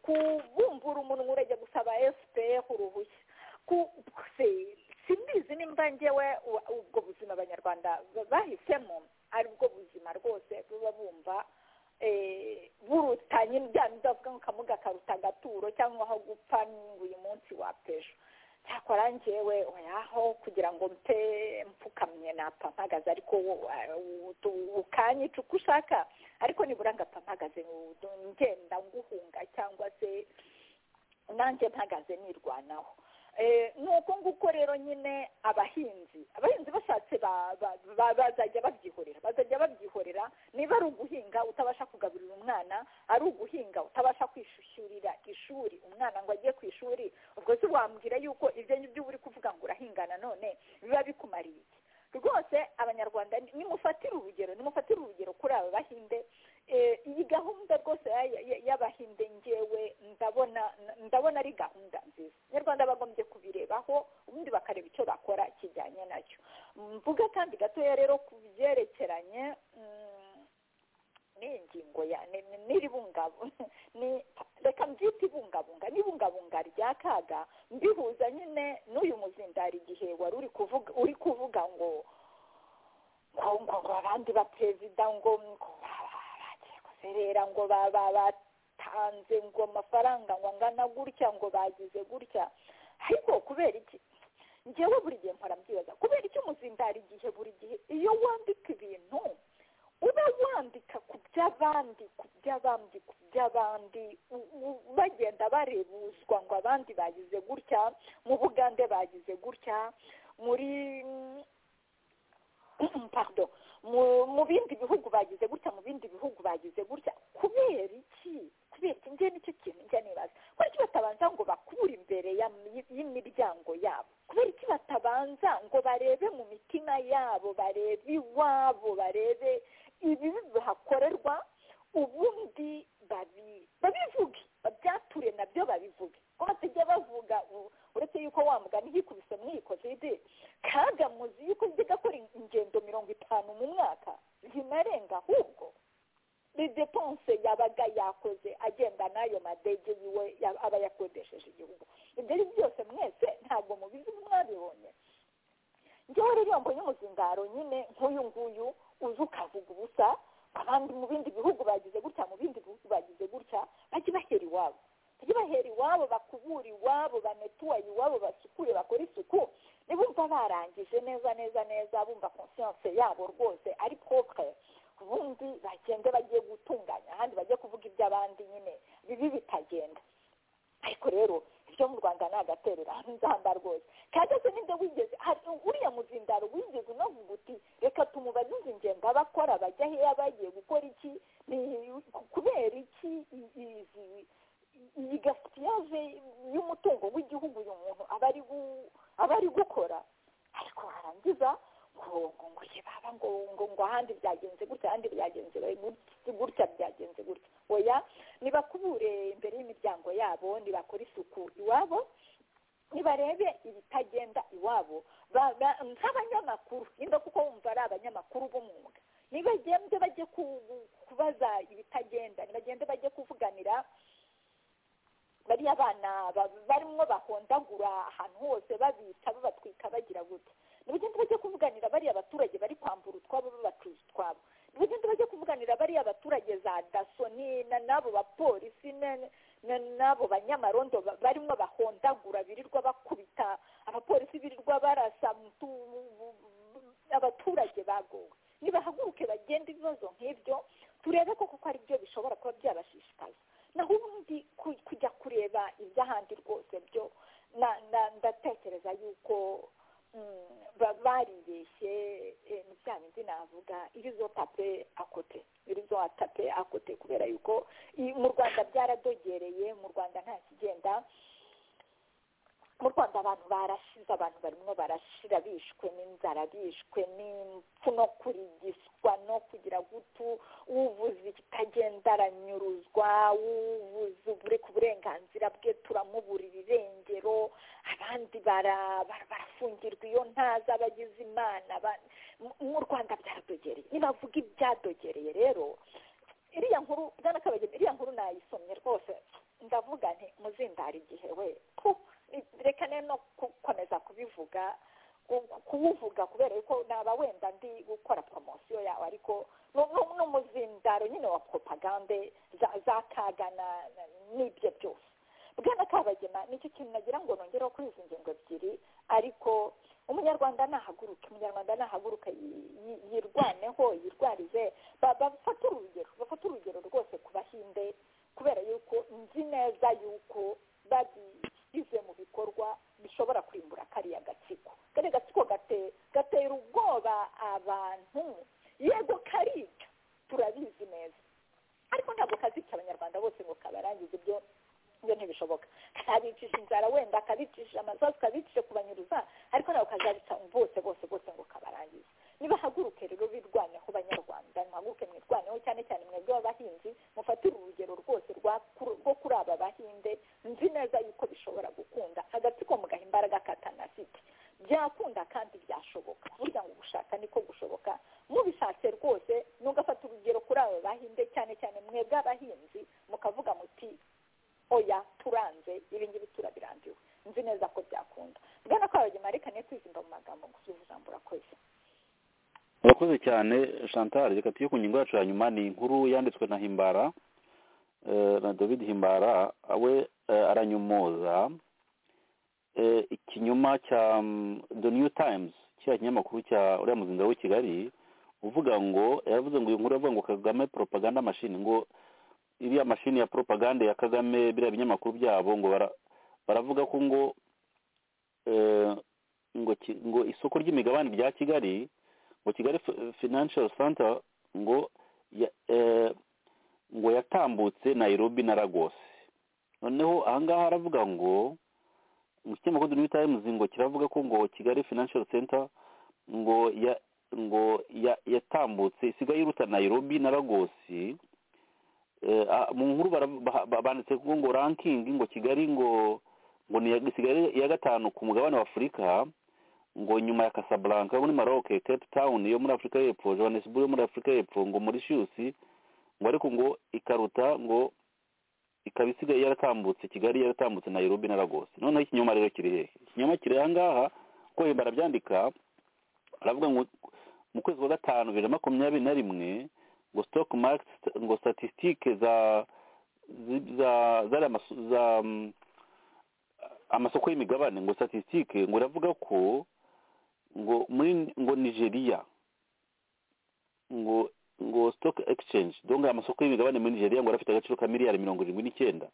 kubumbura umunwa urajya gusaba fpr uruhushya Ku- se simbizi nimba ngewe u- ubwo buzima abanyarwanda ba- bahisemo ari bwo buzima rwose buba bumva eh, buruta nyine bya ndavuga ngo uyu munsi wapesha cyakora njyewe oyaho kugira ngo mpe mpfukamye napfa mpagaze ariko ukanyica uko ushaka ariko nibura ngapfa mpagaze ngenda nguhunga cyangwa se nanjye mpagaze nirwanaho nuko nguko rero nyine abahinzi abahinzi bashatse bazajya babyihorera bazajya babyihorera niba ari uguhinga utabasha kugaburira umwana ari uguhinga utabasha kwishyurira ishuri umwana ngo ajye ku ishuri ubwo se wambwira yuko ibyo ngibyo uri kuvuga ngo urahinga nanone biba bikumariye iki rwose abanyarwanda nimufatire urugero nimufatire urugero kuri aba bahinde iyi gahunda rwose y'abahinde ngewe ndabona ndabona ari gahunda nziza nyarwanda bagombye kubirebaho ubundi bakareba icyo bakora kijyanye nacyo mvuga kandi gatoya rero ku byerekeranye n'iyi ngingo ya n'iribungabunga reka mbyite ibungabunga n'ibungabunga rya kaga mbihuza nyine n'uyu muzindari igihe wari uri kuvuga ngo ngo abandi ba perezida ngo baserera ngo batanze ngo amafaranga ngo angana gutya ngo bagize gutya ariko kubera iki ngewe buri gihe mpora mbyibaza kubera iki umuzindari igihe buri gihe iyo wandika ibintu uba wandika ku by'abandi ku by'abandi ku by'abandi bagenda barebuzwa ngo abandi bagize gutya mu bugande bagize gutya muri pardon mu bindi bihugu bagize gutya mu bindi bihugu bagize gutya kubera iki kubera iki njye nicyo kintu njya nibaza kubera iki batabanza ngo bakure imbere y'imiryango yabo kubera iki batabanza ngo barebe mu mitima yabo barebe iwabo barebe ibibi bihakorerwa ubundi babivuge babyature nabyo babivuge ngo batajya bavuga uretse yuko wamugana igikubise mwikoze kaga muzi yuko njye gakora ingendo mirongo itanu mu mwaka zinarenga ahubwo ni depense yabaga yakoze agenda n'ayo madege yiwe aba yakodesheje igihugu ibyo ari byose mwese ntabwo mubizi mwabibonye njyewe rero mbonye umuzindaro nyine nk'uyu nguyu uzi ukavuga ubusa abandi mu bindi bihugu bagize gutya mu bindi bihugu bagize gutya bajye bahera iwabo bajye bahera iwabo bakubura iwabo banetuwaye iwabo basukure bakora isuku nibumva barangije neza neza neza bumva konsiyanse yabo rwose ari propre ubundi bagende bagiye gutunganya ahandi bajye kuvuga iby'abandi nyine bibi bitagenda ariko rero ibyo mu rwanda ni agaterura nzamba rwose kandi se n'ibyo wigeze uriya muzindaro wigeze unavuga uti reka tumubaze izi ngendo abakora bajya heya bagiye gukora iki kubera iki iyi gaspillage y'umutungo w'igihugu uyu muntu aba ari gukora ariko warangiza ngo ngo baba ngo ngo ngo ahandi byagenze gutya ahandi byagenze gutya byagenze gutya oya nibakubure imbere y'imiryango yabo nibakora isuku iwabo nibarebe ibitagenda iwabo nk'abanyamakuru nimba kuko wumva ari abanyamakuru b'umwuga nibagende bajye kubaza ibitagenda nibagende bajye kuvuganira bariya bana barimo bahondagura ahantu hose babica babatwika bagira gute ntibagende bajye kuvuganira bariya abaturage bari kwambura utwabo babacuza utwabo ntibagende bajye kuvuganira bariya abaturage za daso n'abo bapolisi n'abo banyamarondo barimo bahondagura birirwa bakubita abapolisi birirwa barasa abaturage bagowe nibahaguruke bagenda ibibazo nk'ibyo turebe ko kuko ari byo bishobora kuba byabashishikaza naho ubundi kujya kureba iby'ahandi rwose byo ndatekereza yuko baribeshye ni bya bindi navuga irizo tape akote irizo tape akote kubera yuko mu rwanda byaradogereye mu rwanda nta kigenda mu rwanda abantu barashize abantu barimo barashira bishwe n'inzara bishwe n'impfu no kurigiswa no kugira gutu uvuze ikitagenda aranyuruzwa uvuze ubure ku burenganzira bwe turamuburira irengero abandi barafungirwa iyo ntazi abagize imana mu rwanda byaradogereye nibavuga ibyadogereye rero iriya nkuru bwana kabageni iriya nkuru nayisomye rwose ndavuga nti muzindara igihe we reka no gukomeza kubivuga kuwuvuga kubera yuko naba wenda ndi gukora poromosiyo yawe ariko n'umuzindaro nyine wa propagande za kaga n'ibyo byose bwana kabagema nicyo ikintu nagira ngo nongereho kuri izi ngingo ebyiri ariko umunyarwanda nahaguruke umunyarwanda nahaguruka yi- yi- yirwaneho yirwarize ba- bafate urugero bafate urugero rwose ku bahinde kubera yuko nzi neza yuko bagize mu bikorwa bishobora kurimbura kariya gatsiko kariya gatsiko gate- gatera ubwoba abantu yego karica turabizi neza ariko ntabwo kazica abanyarwanda bose ngo kabarangize ibyo ibyo ntibishoboka kabicisha inzara wenda kabicisha amasasu kabicisha kubanyuruza ariko ntabwo kazabica bose bose bose ngo kabarangize nibahaguruke rero birwaneho banyarwanda nimuhaguruke mwirwaneho cyane cyane mwebwe b'abahinzi mufatire urugero rwose rwa kuri- rwo kuri aba bahinde nzi neza yuko bishobora gukunda agatsiko mugaha imbaraga katanafite byakunda kandi byashoboka burya ngo gushaka niko gushoboka mubishatse rwose nugafata urugero kuri aba bahinde cyane cyane mwebwe abahinzi mukavuga muti oya turanze ibi ngibi turabirambiwe nzi neza ko byakunda bwana kwawe gemarika niyo twizimba mu magambo gusubiza ijambo urakoze murakoze cyane chantal reka tujye ku ngingo yacu ya nyuma ni inkuru yanditswe na himbara eh, na david himbara we eh, aranyomoza eh, ikinyoma cya mm, the new times kiriya kinyamakuru cya uriya muzinga w'i kigali uvuga ngo yaravuze ngo iyi nkuru yavuga ngo kagame propaganda machine ngo iriya mashini ya propaganda ya kagame biriya binyamakuru byabo ngo bara- baravuga ko ngo eh, ngo ki- ngo isoko ry'imigabane rya kigali ngo kigali Fi- financial center ngo ya- eh, ngo yatambutse nairobi na lagos noneho ahangaha haravuga ngo mu kinyamakuru The New Times ngo kiravuga ko ngo kigali financial center ngo ya ngo ya- yatambutse isigaye iruta nairobi na lagos Eh, ah, mu nkuru bara- ba- ba- banditse ko ngo ranking ngo kigali ngo ngo ni iya- isigaye iya gatanu ku mugabane wa afurika ngo nyuma ya Casablanca muri Maroc Cape Town yo muri Afurika y'Epfo Johannesburg yo muri Afurika y'Epfo ngo muri Mauritius ngo ariko ngo ikaruta ngo ikaba isigaye yaratambutse Kigali yaratambutse Nairobi na Lagos noneho ikinyoma rero kiri hehe ikinyoma kiri aha ngaha ko hemba arabyandika aravuga ngo mu kwezi kwa gatanu bibiri na makumyabiri na rimwe ngo stock market ngo statistique za zi- za zariya masu- za mm, amasoko y'imigabane ngo statistique ngo iravuga ko ngo muri ngo nigeria ngo ngo stock exchange donc amasoko y'imigabane muri nigeria ngo arafite agaciro ka miliyari mirongo irindwi n'icyenda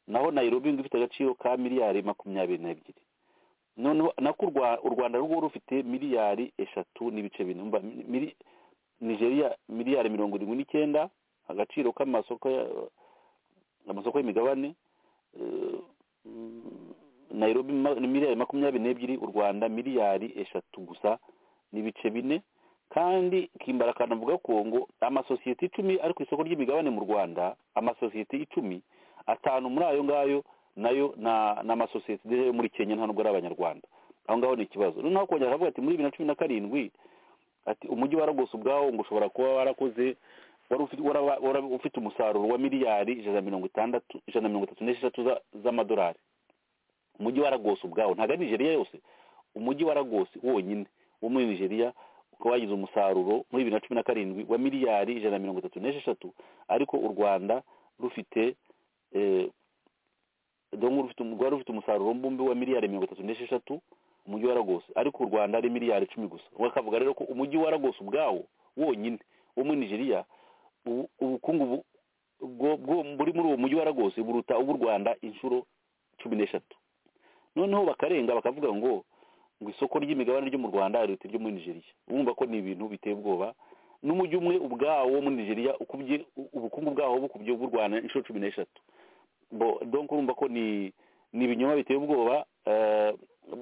naho nairobi ngo ifite agaciro ka miliyari makumyabiri n'ebyiri noneho nako u Rwa- u rwanda rwo rufite miliyari eshatu n'ibice bine umva mili- nigeria miliyari mirongo irindwi n'icyenda agaciro k'amasoko ya- amasoko y'imigabane eh, mm, nairobi ma- ni miliyari makumyabiri n'ebyiri u rwanda miliyari eshatu gusa n'ibice bine kandi kimbara akanavuga ko ngo amasosiyete icumi ari ku isoko ry'imigabane mu rwanda amasosiyete icumi atanu muri ayo ngayo nayo na ni amasosiyete yo muri kenya nta nubwo ari abanyarwanda aho ngaho ni ikibazo noneho kongera aravuga ati muri bibiri na cumi na karindwi ati umujyi wa Lagos ubwawo ngo ushobora kuba warakoze wari ufite wara- wara- ufite umusaruro wa miliyari ijana na mirongo itandatu ijana na mirongo itatu n'esheshatu za- z'amadolari umujyi wa Lagos ubwawo ntabwo ari nigeria yose umujyi wa Lagos wonyine wo muri nigeria ukaba wagize umusaruro muri bibiri na cumi na karindwi wa miliyari ijana na mirongo itatu n'esheshatu ariko u rwanda rufite eh, donc rufite rwari rufite umusaruro mbumbe wa miliyari mirongo itatu n'esheshatu umujyi wa Lagos ariko u Rwanda ari miliyari icumi gusa bakavuga rero ko umujyi wa Lagos ubwawo wonyine wo muri Nigeria ubu- ubukungu bu- bwo- bwo- buri muri uwo mujyi wa Lagos buruta ubw'u Rwanda inshuro cumi n'eshatu noneho bakarenga bakavuga ngo ngo isoko ry'imigabane ryo mu Rwanda riruta iryo muri Nigeria urumva ko ni ibintu biteye ubwoba n'umujyi umwe ubwawo wo muri Nigeria ukubye ubukungu bwawo bukubye ubw'u Rwanda inshuro cumi n'eshatu bo donc urumva ko ni ni ibinyoma biteye ubwoba eh,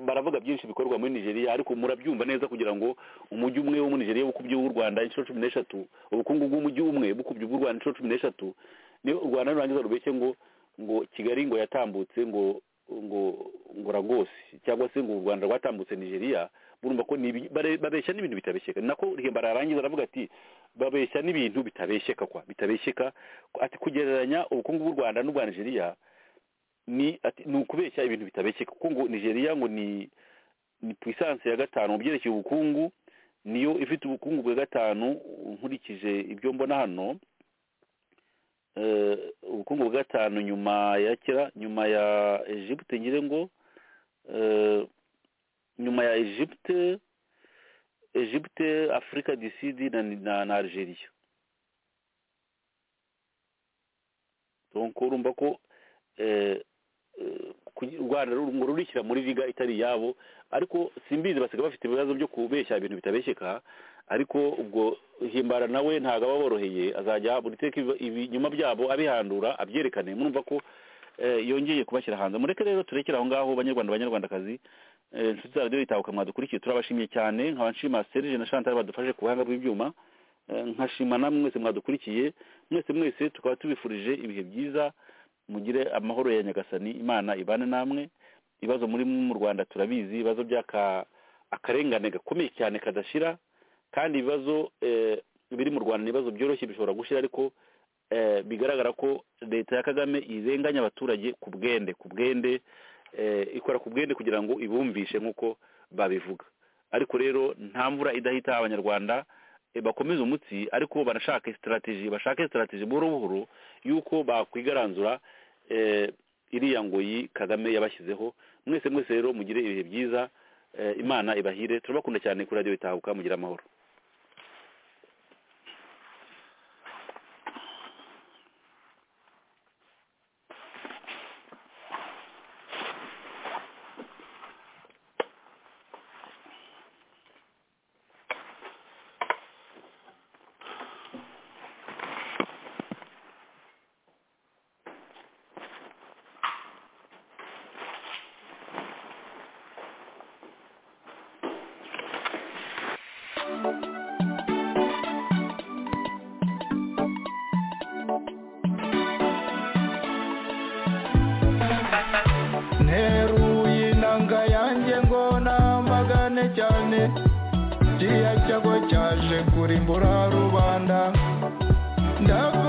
baravuga byinshi bikorwa muri nigeria ariko murabyumva neza kugira ngo umujyi umwe wo muri nigeria bukubye uw'u rwanda inshuro cumi n'eshatu ubukungu bw'umujyi umwe bukubye ubw'u rwanda inshuro cumi n'eshatu niyo u rwanda rurangiza rubeshye ngo ngo kigali ngo yatambutse ngo ngo ngo ragosi cyangwa se ngo u rwanda rwatambutse nigeria murumva ko ni ibi- bare- babeshya n'ibintu bitabeshyeka ni nako rihembara arangiza aravuga ati babeshya n'ibintu bitabeshyeka kwa bitabeshyeka ati kugereranya ubukungu bw'u rwanda n'ubwa nigeria ni ati ni ukubeshya ibintu bitabeshyeka kuko ngo nigeria ngo ni ni puissance ya gatanu mu byerekeye ubukungu niyo ifite ubukungu bwa gatanu nkurikije ibyo mbona hano eh, ubukungu bw'atanu nyuma ya kera nyuma ya egypte ngire ngo eh, nyuma ya egypte egypte afurika du sud na, na, na algeria donc urumva ko eh, eh, kugi- u rwanda ngo rurishyira muri liga itari iyabo ariko simbizi basiga bafite ibibazo byo kubeshya ibintu bitabeshyeka ariko ubwo himbara nawe ntabwo aba aboroheye azajya buri teka ibi- ibinyuma byabo abihandura abyerekane murumva ko eh, yongeye kubashyira hanze mureke rero turekere aho ngaho banyarwanda banyarwandakazi Eh, inshuti za radiyo itahuka mwadukurikiye turabashimiye cyane nkaba nshima serge na chantal badufashe ku buhanga bw'ibyuma Eh, nkashima namwe mwese mwadukurikiye mwese mwese tukaba tubifurije ibihe byiza mugire amahoro ya nyagasani imana ibane namwe ibibazo muri mu rwanda turabizi ibibazo by'aka akarengane gakomeye cyane kadashira kandi ibibazo eh, biri mu rwanda ni ibibazo byoroshye bishobora gushira ariko eh, bigaragara ko leta ya kagame irenganya abaturage ku bwende ku bwende eh, ikora ku bwende kugira ngo ibumvishe nk'uko babivuga ariko rero nta mvura idahita abanyarwanda eh, bakomeze umutsi ariko banashake sitarategi bashake sitarategi buhoro buhoro y'uko bakwigaranzura eh, iriya ngoyi kagame yabashyizeho mwese mwese rero mugire ibihe byiza eh, imana ibahire turabakunda cyane kuri radiyo itahuka mugire amahoro nteruye inanga yanjye ngo nambagane cyane kiriya cyago cyaje kurimbura rubanda ndava